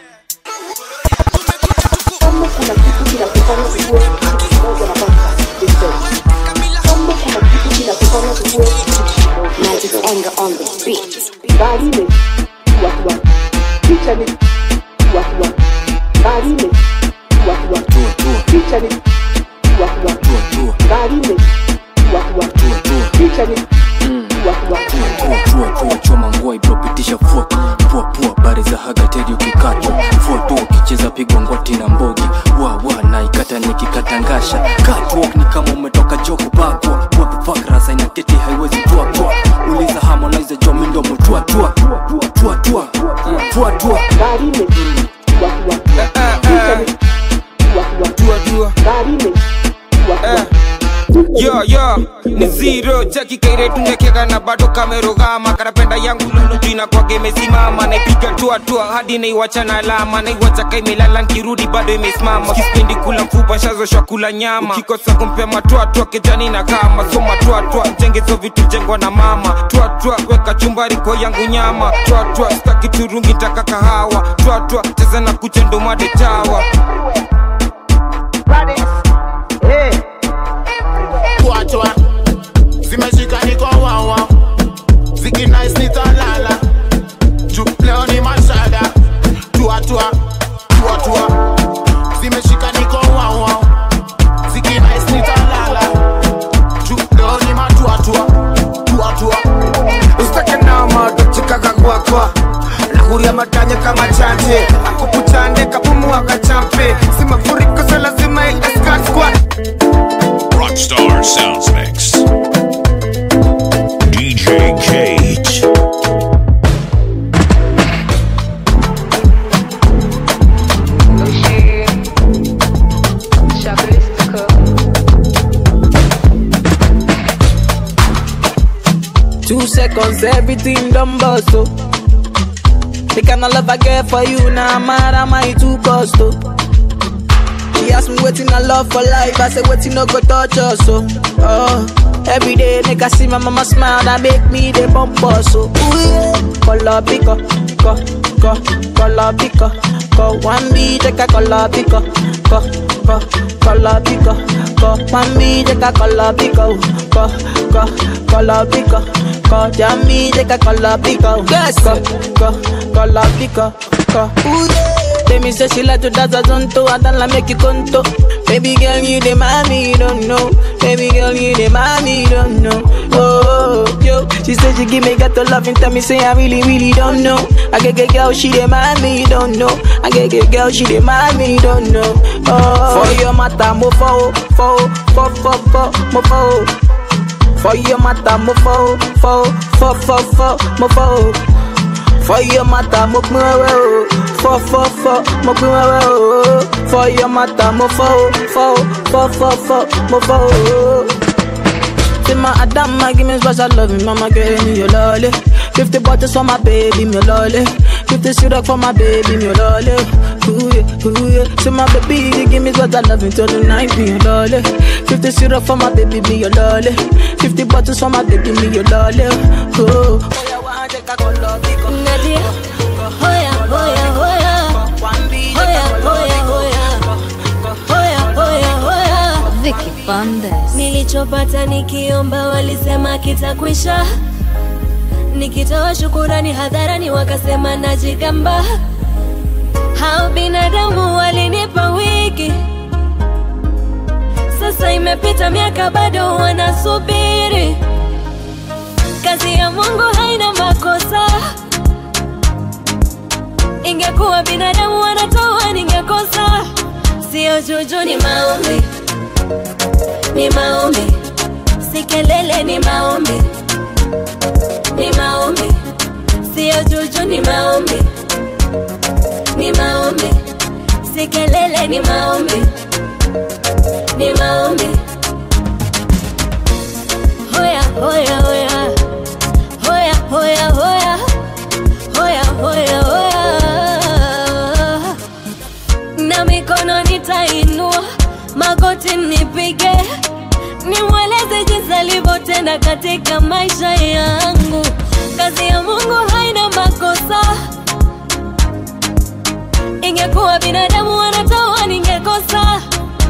Magic anger on the beat. Gari में हुआ हुआ picha ni huwa huwa gari में हुआ हुआ picha ni huwa huwa gari में huwa huwa picha ni huwa huwa pua pua choma ngoi bro pitisha fua pua pua bari za hagateri ukikatwa fua tu ukicheza pigwa ngwati na mbogi wa wa na ikata nikikatangasha catwalk ni kama umetoka joko bakwa what the fuck rasa ina tete haiwezi tua tua uliza harmonize jo mindo mutua tua tua tua tua tua gari में हुआ हुआ picha ni huwa huwa tua tua gari में हुwa huwa yo yo ni zero cheki kaire tungekeka na bado kamerogama karapenda yangu lulu jina kwake imesimama naipiga tua tua hadi naiwacha na alama naiwacha kaimelala nkirudi bado imesimama kispendi kula mfupa shazoshwa kula nyama ukikosa kumpea matwatwa kejani na kama so matwatwa jengezo vitu jengwa na mama twatwa weka chumbari kwa yangu nyama twatwa staki turungi taka kahawa twatwa cheza na kuchendo made chawa Kuachwa zimeshika niko wawa zikinais nitalala juu leo ni mashada tuatua tuatua zimeshika niko wawa zikinais nitalala juu leo ni matuatua tuatua usitake nama tochikaka kwakwa nakuria matanya kama chanje akukuchande kapumua kachampe si mafuriko so lazima iescort squad Rockstar Sounds Mix. DJ Cage. Two seconds, everything done bust oh. The kind of love I get for you now, nah, mad am I too cost oh. She asked me waiting I love for life, I said waiting no go touch us oh. oh. Every day nigga see my mama smile, that make me the bump us oh. Ooh yeah, color picker, co, co, color picker, co. One beat take a color picker, co, co, color picker, co. One beat take a color picker, co, co, color picker. Co, jam me take a color picker, yes, co, co, color picker, co. Ooh yeah. Baby say she like to dance a zonto, I don't like make you conto. Baby girl, you the mommy, you don't know. Baby girl, you the mommy, you don't know. Oh, oh, yo, she said she give me got to love and tell me say I really, really don't know. I get get girl, she the mommy, you don't know. I get get girl, she the mommy, you don't know. Oh, for your mata, mo fo, fo, fo, fo, fo, mo fo. For your mata, mo fo, fo, fo, fo, fo, mo fo. For your mata, mo pin wewe o. Fo, fo, fo, mo pin wewe o. For your mata, mo fo, fo, fo, fo, fo, mo fo. Say my Adama, give me special love, mama give me your lolly. Fifty bottles for my baby, me your lolly. Fifty syrup for my baby, me your lolly. Ooh yeah, ooh yeah. Say my baby, you give me special love until the night, me your lolly. Fifty syrup for my baby, me your lolly. Fifty bottles for my baby, me your lolly. Ooh. Nadia, hoya, hoya, hoya. Hoya, hoya, hoya. Hoya, hoya, hoya. Vicky Bandes. Nilichopata nikiomba walisema kitakwisha, nikitoa shukurani hadharani wakasema najigamba. Hao binadamu walinipa wiki, sasa imepita miaka bado wanasubiri. Kazi ya Mungu haina makosa. Ingekuwa binadamu wanatoa, ningekosa. Sio juju, ni maombi, ni maombi, si kelele, ni maombi, ni maombi, sio juju, ni maombi, ni maombi, si kelele, ni maombi, ni maombi. Hoya, hoya, hoya, hoya, hoya, hoya, hoya, hoya, hoya na mikono nitainua, magoti nipige, nimweleze jinsi alivyotenda katika maisha yangu. Kazi ya Mungu haina makosa, ingekuwa binadamu wanatoa, ningekosa.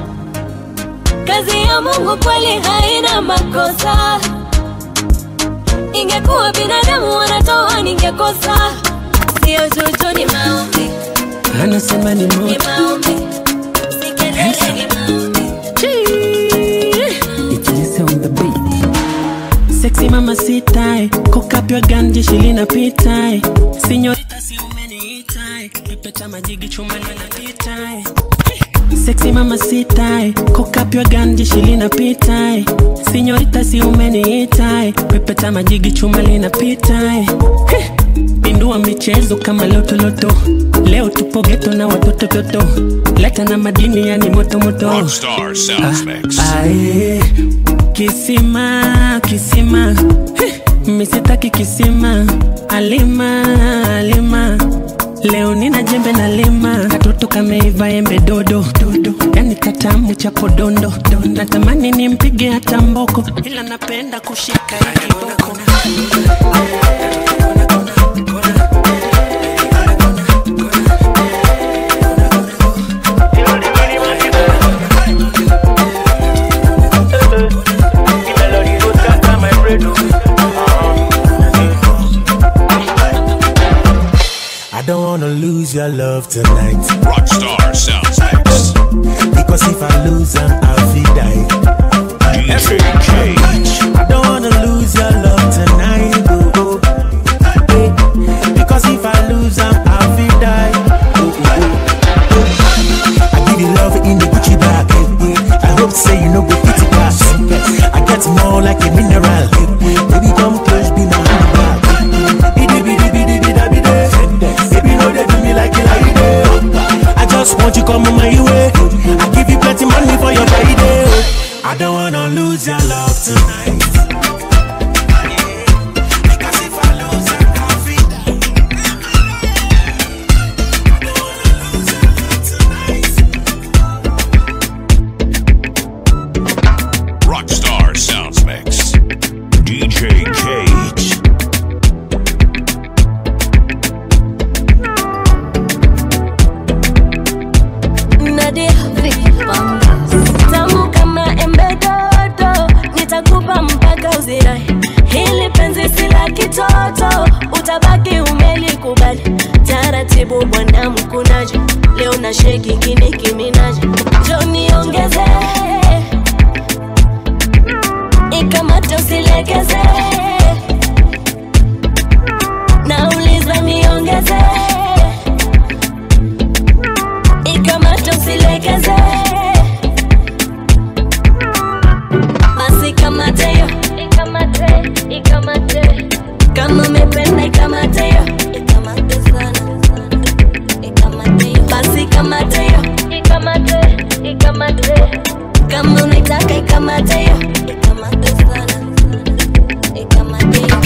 Kazi ya Mungu kweli haina makosa, ingekuwa binadamu wanatoa, ningekosa. Sio juju, ni maombi Anasema ni ni moto. maombi, si kelele, ni maombi. It's on the beat. Sexy mama sitai, cock up your gun, jeshi linapita. eh. Sinyorita si umeniita, eh. pepeta majigi chuma linapita. eh. Sexy mama sitai, cock up your gun, jeshi linapita. eh. Sinyorita si umeniita, eh. pepeta majigi chuma linapita. eh. Heh. Pindua michezo kama lotoloto, leo tupo geto na watoto toto, leta na madini yani moto moto. Rockstar Sounds Mix. Aye, kisima kisima Heh, misitaki kisima alima alima leo nina jembe na lima katoto kameiva embe dodo dodo yani katamu cha podondo natamani nimpige hata mboko ila napenda kushika hii kiboko I don't wanna lose your love tonight. Rockstar Sounds Mix. Because if I lose, I'm I'll be die. DJ Cage. I don't wanna lose your love tonight. Oh, oh. Eh, Because if I lose, I'm I'll be die. Oh, oh, oh. I give you love in the Gucci bag. eh, eh. I hope say you know go fit it back. I get more like a mineral. eh, eh. Baby, come close, be my handbag. Bidi, bidi, bidi, bida, bide. Baby, no, they do me like it like it. I just want you come on my way. I give you plenty money for your birthday. I don't wanna lose your love tonight. Rockstar Sounds Mix. DJ Cage. Nadia Vicky Bangles. Tamu kama embe dodo, nitakupa mpaka uzirai. Hili penzi si la kitoto, utabaki umelikubali. Taratibu bwana mkunaji, leo na sheki kini kiminaji. Jo niongeze, ikamate usilegeze. Nauliza niongeze ikamata usilegeze basi kamate yo ikamate ikamate kama umependa ikamate yo ikamate sana ikamate yo basi kamate yo ikamate ikamate kama unaitaka ikamate yo ikamate sana ikamate yo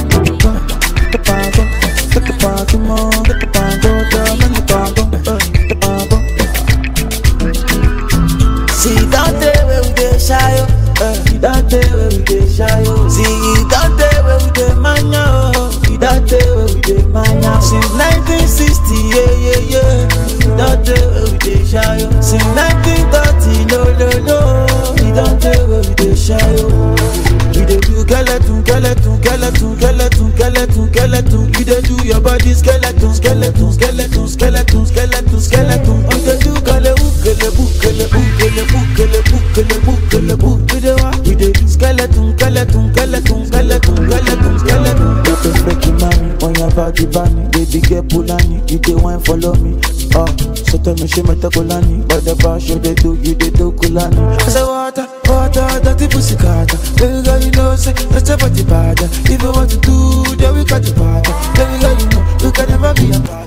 See that day where we dey shy, oh. Uh, see that day where we dey shy, oh. See that day where we dey mania, oh. See that day where we dey mania. Since 1960, yeah, yeah, yeah. See that day where we dey shy, oh. Since 1930, no, no, no. See that day where we dey shy, oh. We dey do skeleton, skeleton, skeleton, skeleton, skeleton, skeleton. You dey do your body skeleton, skeleton, skeleton, skeleton, skeleton, skeleton. You dey do kale ukele bukele bukele bukele bukele bukele bukele wa. We dey do skeleton, skeleton, skeleton, skeleton, skeleton, skeleton. You dey break your mommy on your body bunny. Baby get pulani, you dey wine follow me. Oh, so tell me she me takulani, but the bash you dey do, you dey do kulani. I say water, water, dirty pussy carter. Baby girl, you know say that's a body bad. If you want to do, then we got the part. Baby girl, you know you can never be a part.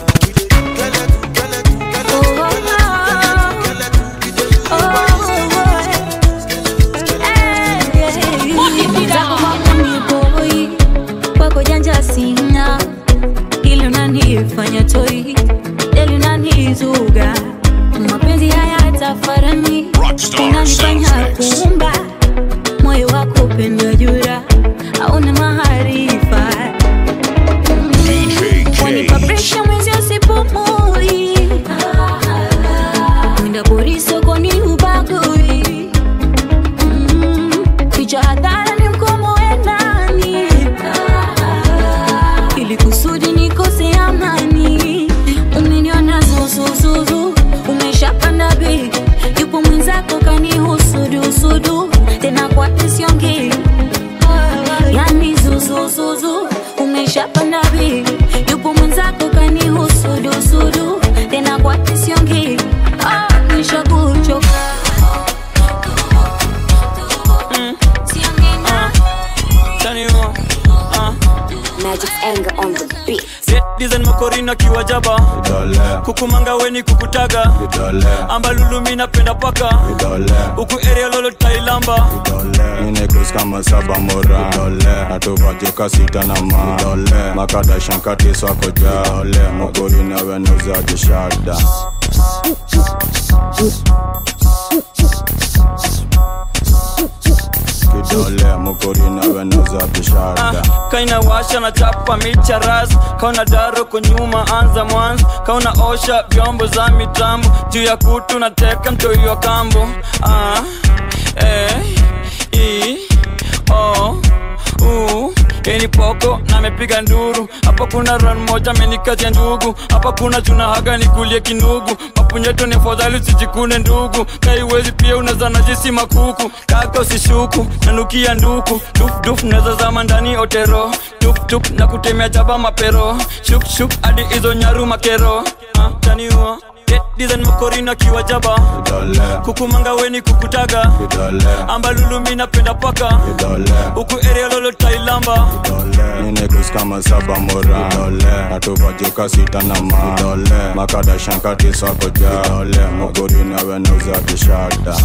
kwako janja sina ili unanifanya toi deli unanizuga mapenzi haya tafarani unanifanya kuumba moyo wako upendo jura hauna maarifa wanipa presha mwezi usipumui mwenda pori sokoni ubagui Mm, ficha hadhara ni mkomo wenani ili kusudi nikose amani umeniona zuzuzuzu umeshapanda bei yupo mwenzako kanihusudusudu tena kwa siongei yani zuzuzuzu umeshapanda bei yupo mwenzako kanihusudusudu tena kwa siongei ah, nishakuchoka Magic anger on the beat. dizen makorina kiwajaba kukumanga weni kukutaga ambalulu mi napenda paka huku area lolo tailamba kus kama saba mora dole natuvajuka sita na ma dole makada shankati swako ja dole muguri nawe nuzaji shada kidole muguri nawe nuzaji shada kaina washa na chapa micha ras kauna daro kwa nyuma anza mwanzo kauna osha vyombo za mitambo juu ya kutu na teka mtoiwa kambo ah, eh, i, o, u Yeni poko na amepiga nduru hapa kuna ran moja amenikazia ndugu hapa kuna juna haga nikulie kinugu mapunyeto ni fadhali usijikune ndugu kaiwezi pia unazana jisi makuku kaka usishuku nanukia nduku dufduf naweza zama ndani otero tuptup na kutemea jaba mapero shukshuk hadi hizo nyaru makero ah, taniua design makorina kiwa jaba kukumanga weni kukutaga ambalulu mi napenda paka huku area lolo tailamba nine kus kama saba mora dole natuvajuka sita na ma dole makada shankati swako ja dole muguri nawe nuzaji shada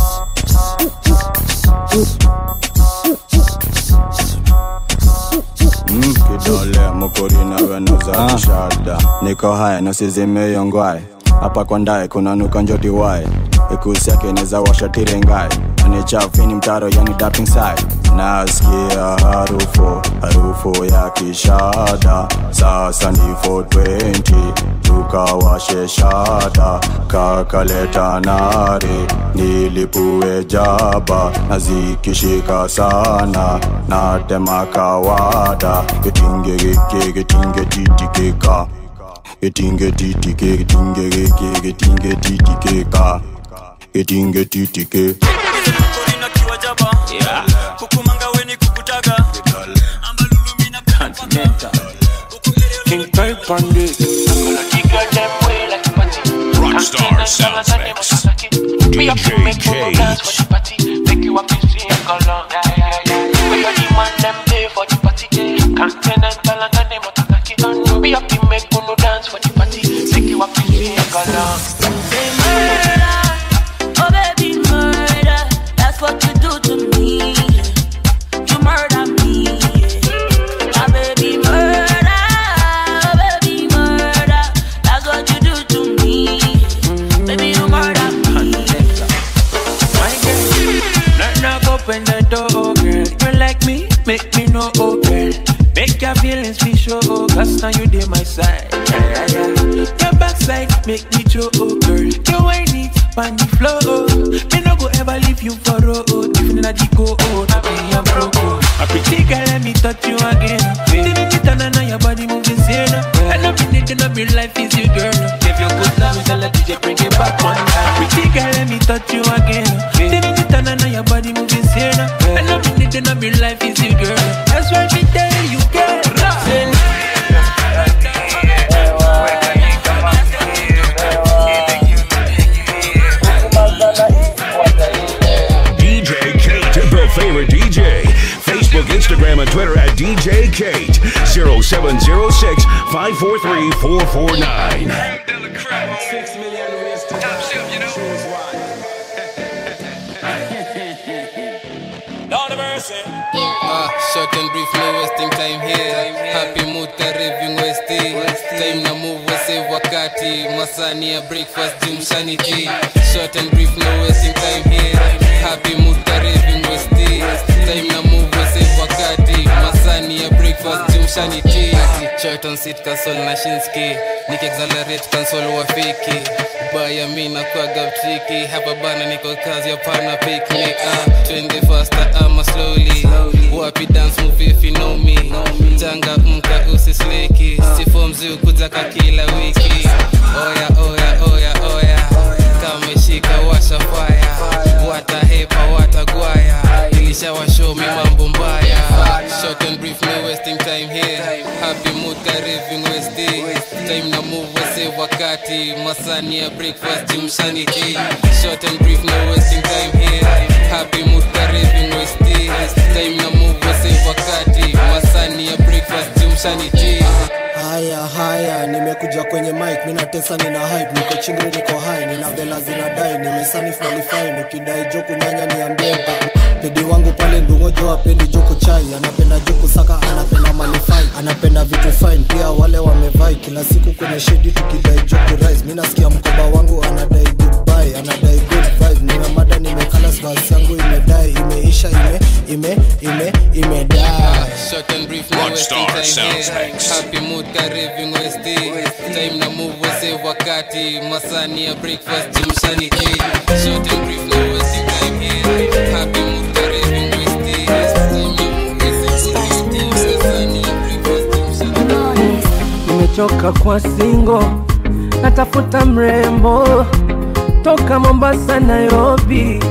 Mm, kidole mukuri nawe nuzaji shada niko haya nasizimeyongwae hapa kwa ndae kuna nuka njoti wae ikusi yake neza washa tirengae anichafini mtaro yani dapping side nasikia harufu harufu ya kishada sasa ni 420 tukawashe shada kakaleta nare nilipue jaba na zikishika sana natema kawada kitinge gike kitinge titikika Getinge titike, getinge geke, getinge titike Getinge titike makorina kiwa jaba kukumanga weni kukutaga ambalulu mi napenda paka King type on this. Rockstar Sounds Mix. DJ Cage. Make you up and sing along. Yeah, yeah, yeah. Where your demand them pay for the party. Continental and the name of Takaki. Be happy, make uno dance for the party. Make you up and sing along. Say murder, oh baby murder. That's what you do to me. You murder me. Ah baby murder, oh baby murder. That's what you do to me. Baby you murder me. My girl, knock knock open the door, girl. You like me, make me know, oh girl. Make your feelings be sure, oh, cause now you dey my side. Yeah, yeah, yeah. Your backside make me show, oh girl. You ain't it on the floor, oh. Me no go ever leave you for road. Even na the go, oh, na me I'm broke, oh. A pretty girl, let me touch you again. Didn't it turn on your body moving sane? I know me need to know me life is you, girl. If you good love, tell the DJ bring it back one time. Pretty girl, let me touch you again. Didn't it turn on your body moving sane? I know me need to know me life is you, girl. That's why me tell you, girl. DJ Kate, the favorite DJ. Facebook, Instagram, and Twitter at DJ Kate. 0706 543 449. Ah, short and brief, no wasting time here. Happy mood karibing westi. Time na move wase wakati. Masani ya breakfast jumshani tea. Short and brief, no wasting time here. Happy mood karibing westi. Time na move wase wakati. Masani ya breakfast jumshani tea. Short on seat console na Shinski. Nik accelerate console wafiki. Baya mi na kwaga triki. Hapa bana niko kazi hapana picnic. Ah, twende faster ama slowly. Wapi dance move if you know me. Changa mka usisleki. Sifo mzi kutaka kila wiki. Oya oya oya oya. Kameshika washa fire. Watahepa watagwaya. Ilishawashow mi mambo mbaya. Short and brief no wasting time here. Happy mood kariving West Day. Time na move wase wakati. Masani ya breakfast jimshani tea. Short and brief no wasting time here. Happy mood kariving West Day. Time na move wase wakati. Masani ya breakfast jimshani tea. haya haya nimekuja kwenye mic mina tesa nina hype niko chingri niko high nina vela zinadai nimesani qualify nikidai joku nyanya niambie ntaku pedi wangu pale ndungojo apendi joku chai anapenda joku saka anapenda malifai anapenda vitu fine pia wale wamevai kila siku kwenye shedi tukidai joku rise mi nasikia mkoba wangu anadai goodbye anadai good vibe nimemada nimekala sgas yangu imedai imeisha ime ime ime imedai Short and brief, no wasting Rockstar time Sounds here. Mix. Happy mood kariving westi time na move wase wakati masani ya breakfast jimshani ki Short and brief, no wasting time here. Happy mood kariving westi time na move wase wakati masani ya breakfast jimshani nimechoka kwa singo natafuta mrembo toka mombasa nairobi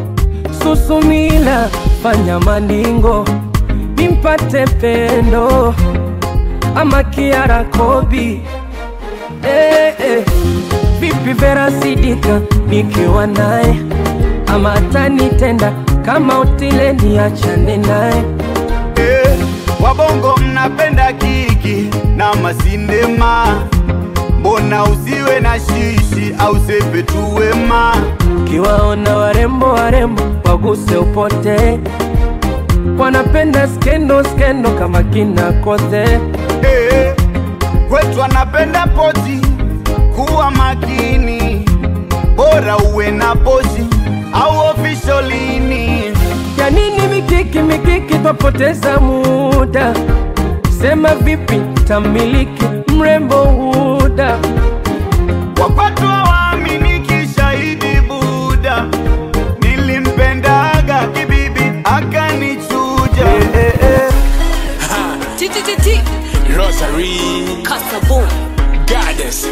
susumila fanya maningo nimpate pendo ama kiara kobi eh, eh. vipi vera sidika nikiwa naye ama atanitenda kama utile niachane naye Eh, wabongo mnapenda kiki na masindema mbona usiwe na shishi au sepe tu wema kiwaona warembo warembo waguse upote wanapenda skendo skendo kama kina kote Eh, kwetu anapenda poti kuwa makini bora uwe na pozi au ofisholini ya nini mikiki mikiki twapoteza muda sema vipi tamiliki mrembo huda wapatwa waaminiki shahidi buda nilimpendaga kibibi akanichuja eh, eh, TTTT. Rosary. Kasabon. Goddess.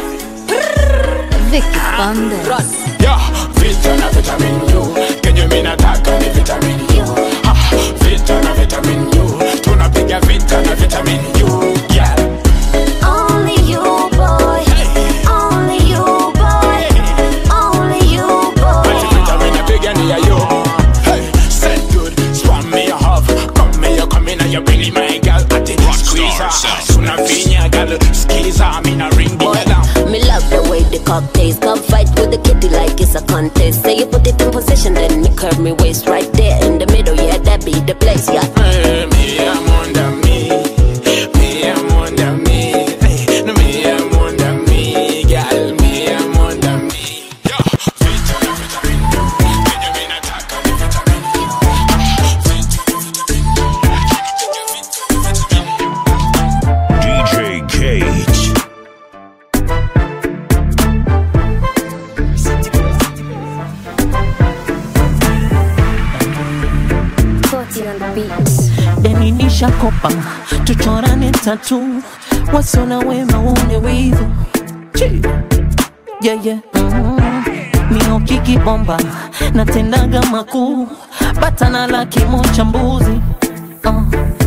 Vicky Bandes. Yeah, vita na vitamin U. Kenye mimi nataka ni vitamin U. Ah, vita na vitamin U. Tunapiga vita na vitamin U. Yeah. Only you, boy. Only you, boy. Only you, boy. Vitamin napiga ni ya yo. Hey, said good. Swam me a hug. Come me a come in and you bring my girl at it. Squeeze her. Suna vinya girl. Squeeze her. Me na ring the alarm. Me love the way the cock tastes. Come fight with the kitty like it's a contest. Say you put it in position, then me curve me waist right there in the middle. Yeah, that be the place. Yeah. Hey, me I'm under me. Me I'm under me. Hey, no me I'm under me. Girl, me I'm under me. DJ Cage. Caught on the beat. deni nishakopa tuchorane tatu wasona wema uone wivu Chi. yeah, yeah. mm. miokiki bomba natendaga makuu batana la kimo cha mbuzi uh.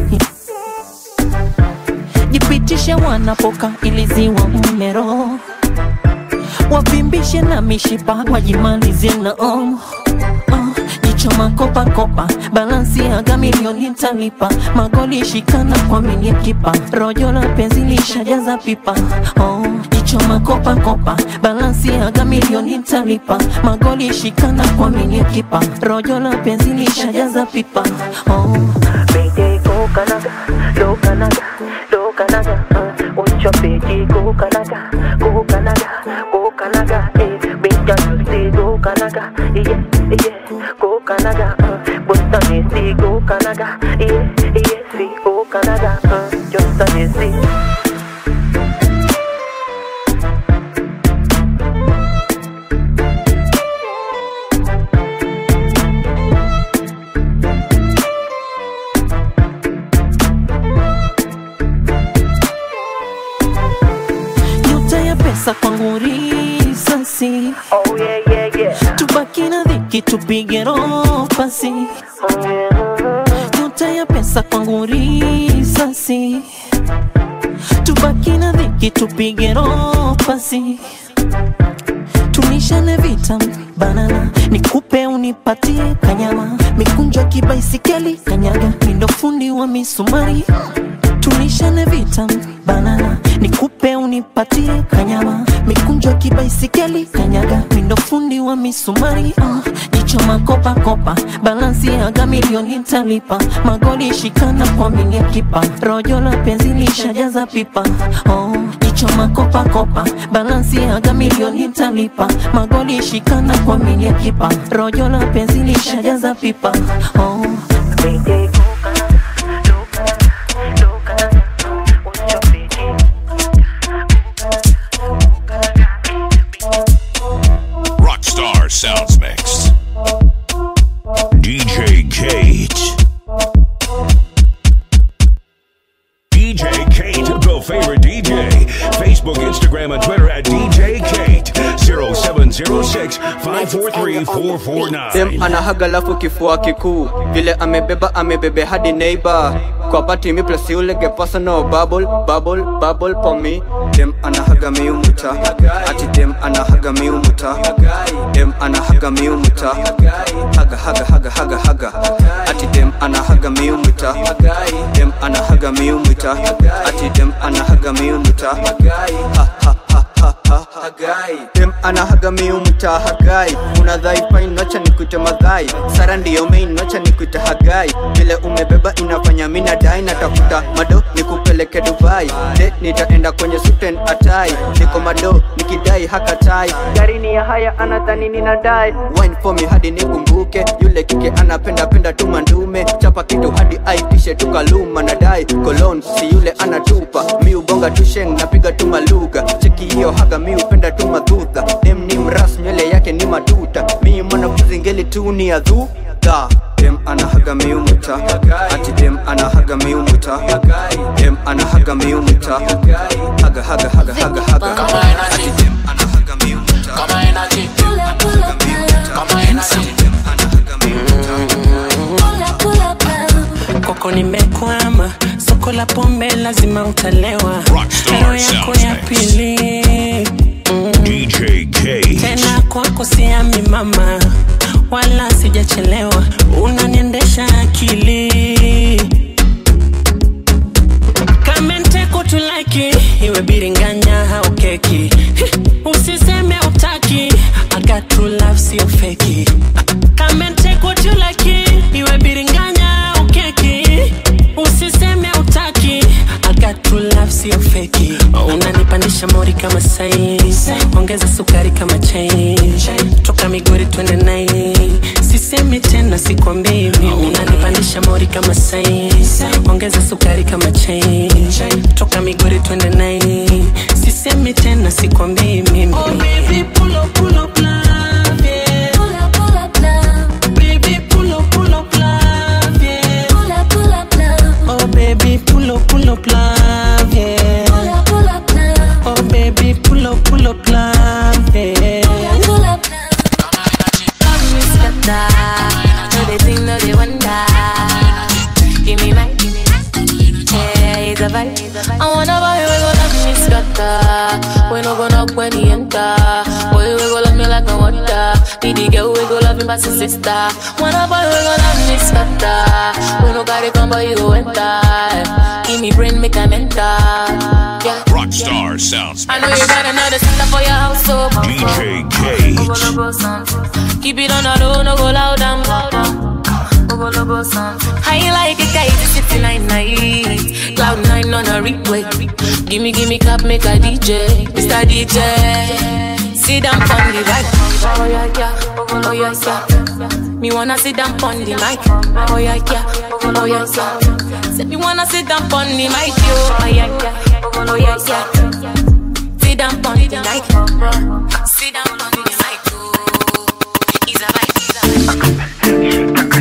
jipitishe wanapoka iliziwa umero wavimbishe na mishipa wajimalizie na om uh, jicho makopakopa balansi aga milioni talipa magoli shikana kwa milie kipa rojo la penzi lishajaza pipa oh, jicho makopakopa balansi aga milioni talipa magoli shikana kwa milie kipa rojo la penzi lishajaza pipa oh. Baby, go Canada, go Canada, go Canada, uh, what's your baby, go Canada, go Canada, go Canada, eh, big girl, say go Canada, yeah, yeah, go Canada, uh, Boston is say go Canada, yeah, yeah, say go Canada, uh, just a see. nyota ya pesa kwangu risasi oh, yeah, yeah, yeah. tubaki na dhiki tupige roho pasi oh, yeah. nyota ya pesa kwangu risasi tubaki na dhiki tupige roho pasi tunishane vita banana nikupe unipatie kanyama mikunjo kibaisikeli kanyaga mindo fundi wa misumari tulishane vita banana nikupe unipatie kanyama mikunjo kibaisikeli kanyaga mindo fundi wa misumari uh, jicho makopakopa balansi yaga milioni ntalipa magoli shikana kwa milia kipa rojo la penzi lishajaza pipa oh, jicho makopakopa balansi yaga milioni ntalipa magoli shikana kwa milia kipa rojo la penzi lishajaza pipa oh. Rockstar Sounds Mix. DJ Kate. DJ Kate, the favorite DJ. Facebook, Instagram, and Twitter at DJ Kate. 0706 543 449. dem anahaga lafu kifua kikuu vile amebeba amebebe hadi neighbor kwa pati mi plus yule ge personal bubble bubble bubble for me dem anahaga miumuta ati dem anahaga miumuta dem anahaga miumuta haga haga haga haga haga ati dem anahaga miumuta dem anahaga miumuta ati dem anahaga miumuta ha ha ha ha ha hagai dem anahaga miumuta hagai unadhai pain nocha nikuite madhai sara ndiyo main nocha nikuite hagai vile umebeba inafanya mina dai natafuta mado nikupeleke dubai de nitaenda kwenye suten atai niko mado nikidai hakatai gari ni ya haya anadhani ninadai wine for me hadi nikumbuke yule kike anapenda penda tu mandume chapa kitu hadi aitishe tukaluma nadai kolon si yule anatupa mi ubonga tusheng napiga tu maluga cheki hiyo haga mi upenda tu madhudha dem ni mras nywele yake ni matuta mi mwanafunzi ngeli tu ni adhuda dem anahaga miumuta ati dem anahaga miumuta dem anahaga miumuta haga haga haga haga haga ati dem anahaga miumuta kama energy dem anahaga miumuta kama energy dem anahaga koko nimekwama soko la pombe lazima utalewa leo yako ya pili mm. DJ Kate. tena kwako siami mama wala sijachelewa unaniendesha akili kamenteko tulaki iwe biringanya au keki usiseme utaki I got true love sio feki kamenteko tulaki iwe biringanya au keki usiseme utaki I got true love sio feki unanipandisha mori kama sai ongeza sukari kama chai toka migori twende nai sisemi tena sikwambii mimi unanipandisha mori kama sai ongeza sukari kama chai toka migori twende nai sisemi tena sikwambii mimi oh, baby, pull up, pull up, love, yeah. Baby, pull up, pull up, love, yeah. Oh baby, pull up, pull up, love, yeah. Oh baby, pull up, pull up, love, yeah. Love me scatter, no they think, no they wonder. Give me my, yeah, it's a vibe. I wanna buy we go love me scatter. We no go knock when he enter. Boy we go love me like no water. Be the girl we go love me past his sister. Wanna buy we go love me scatter. We no carry come but you go enter. Give me brain make a mental. Yeah. Rockstar Sounds I know you got another sister for your house, so DJ Go, go, go, son. Keep it on the low, no go loud and loud. Go, go, go, go, son. I like it, guys, it's 69 night. Cloud 9 on a replay. Gimme, gimme cap, make a DJ. Mr. DJ. Sit down on the right. Oh, yeah, yeah. Oh, yeah, yeah. Me wanna sit down on the mic. Oh, yeah, yeah. Oh, yeah, yeah. Say me wanna sit down on the mic, yo. Oh, yeah, yeah. Oh, yeah, yeah. Sit down on the mic. Sit down on the mic, oh. It's a vibe, it's a vibe.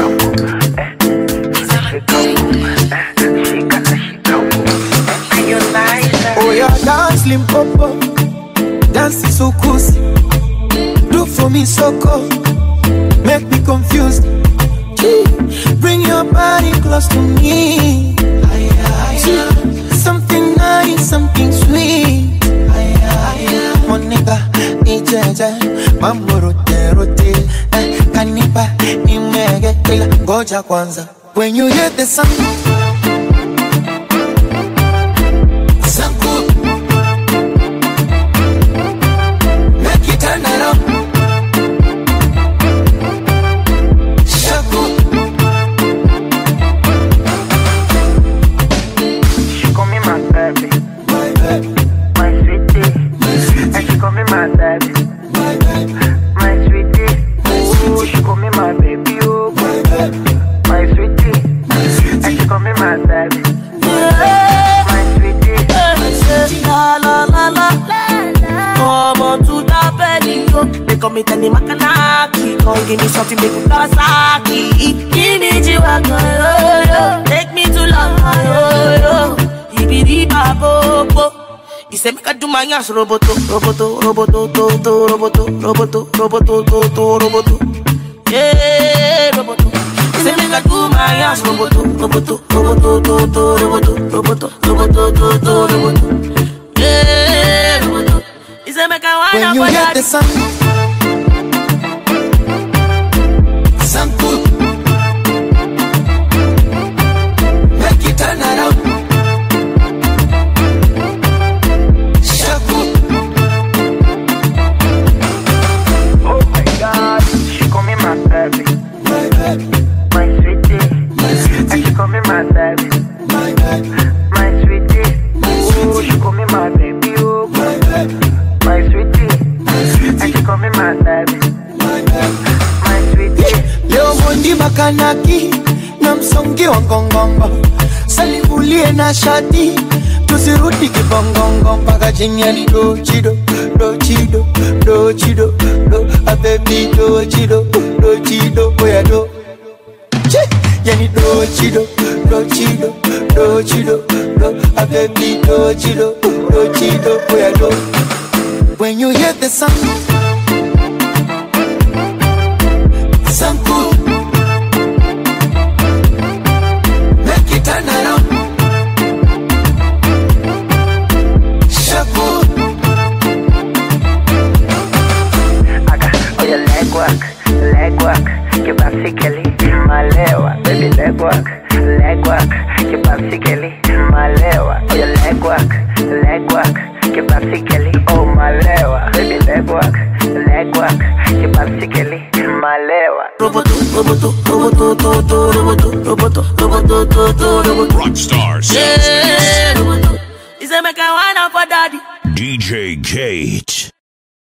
Oh yeah, dance limpopo, dance sukusi. Do for me soko, make me confused. Gee, Bring your body close to me. Gee, Something nice, something sweet. Monica, nijeje, mambo rote rote. Eh, kanipa, nimege, ila ngoja kwanza. When you hear the sound My sweetie, and she call me my baby. My sweetie, La la la la Come on to the belly, yo They call me Tani Makanaki Come give me something, make me Kawasaki Give me Jiwaka, yo yo Take me to Lama, yo yo Ibidi Babobo He say make I do my ass roboto, roboto, roboto, to, to, roboto, roboto, roboto, to, to, roboto. Yeah, roboto. He say make I do my ass roboto, roboto, roboto, to, to, roboto, roboto, roboto, to, to, roboto. Yeah, roboto. He say make I wind When up you on hear that. the sound, sound good. Make it turn around. Shaku. oh my God, she call me my baby. My baby, My sweetie, my sweetie, and she call me my baby. my baby, My sweetie, my oh sweetie, she call me my baby. Oh my baby, my sweetie, my and sweetie, she call me my baby. my baby. My sweetie, Leo mondi makanaki na msongi wa ngongongo, salibulie na shati, tusirudi kibongongo mpaka chini ya do chido do chido do chido do abebi do chido do chido oya do Chi! yani do chido do chido do chido do abebi do chido do chido oya do when you hear the sound sound good make it turn around shaku aga, oh your leg work, leg work, kibasikeli, malewa, baby leg work, leg work, kibasikeli, malewa, oh your leg work, leg work, kibasikeli, oh malewa, baby leg work, leg work, kibasikeli, malewa. Roboto, roboto, roboto, to, to, roboto, roboto, roboto, to, to, roboto. Rockstar Yeah, roboto. He say make I wind up for daddy. DJ Kate.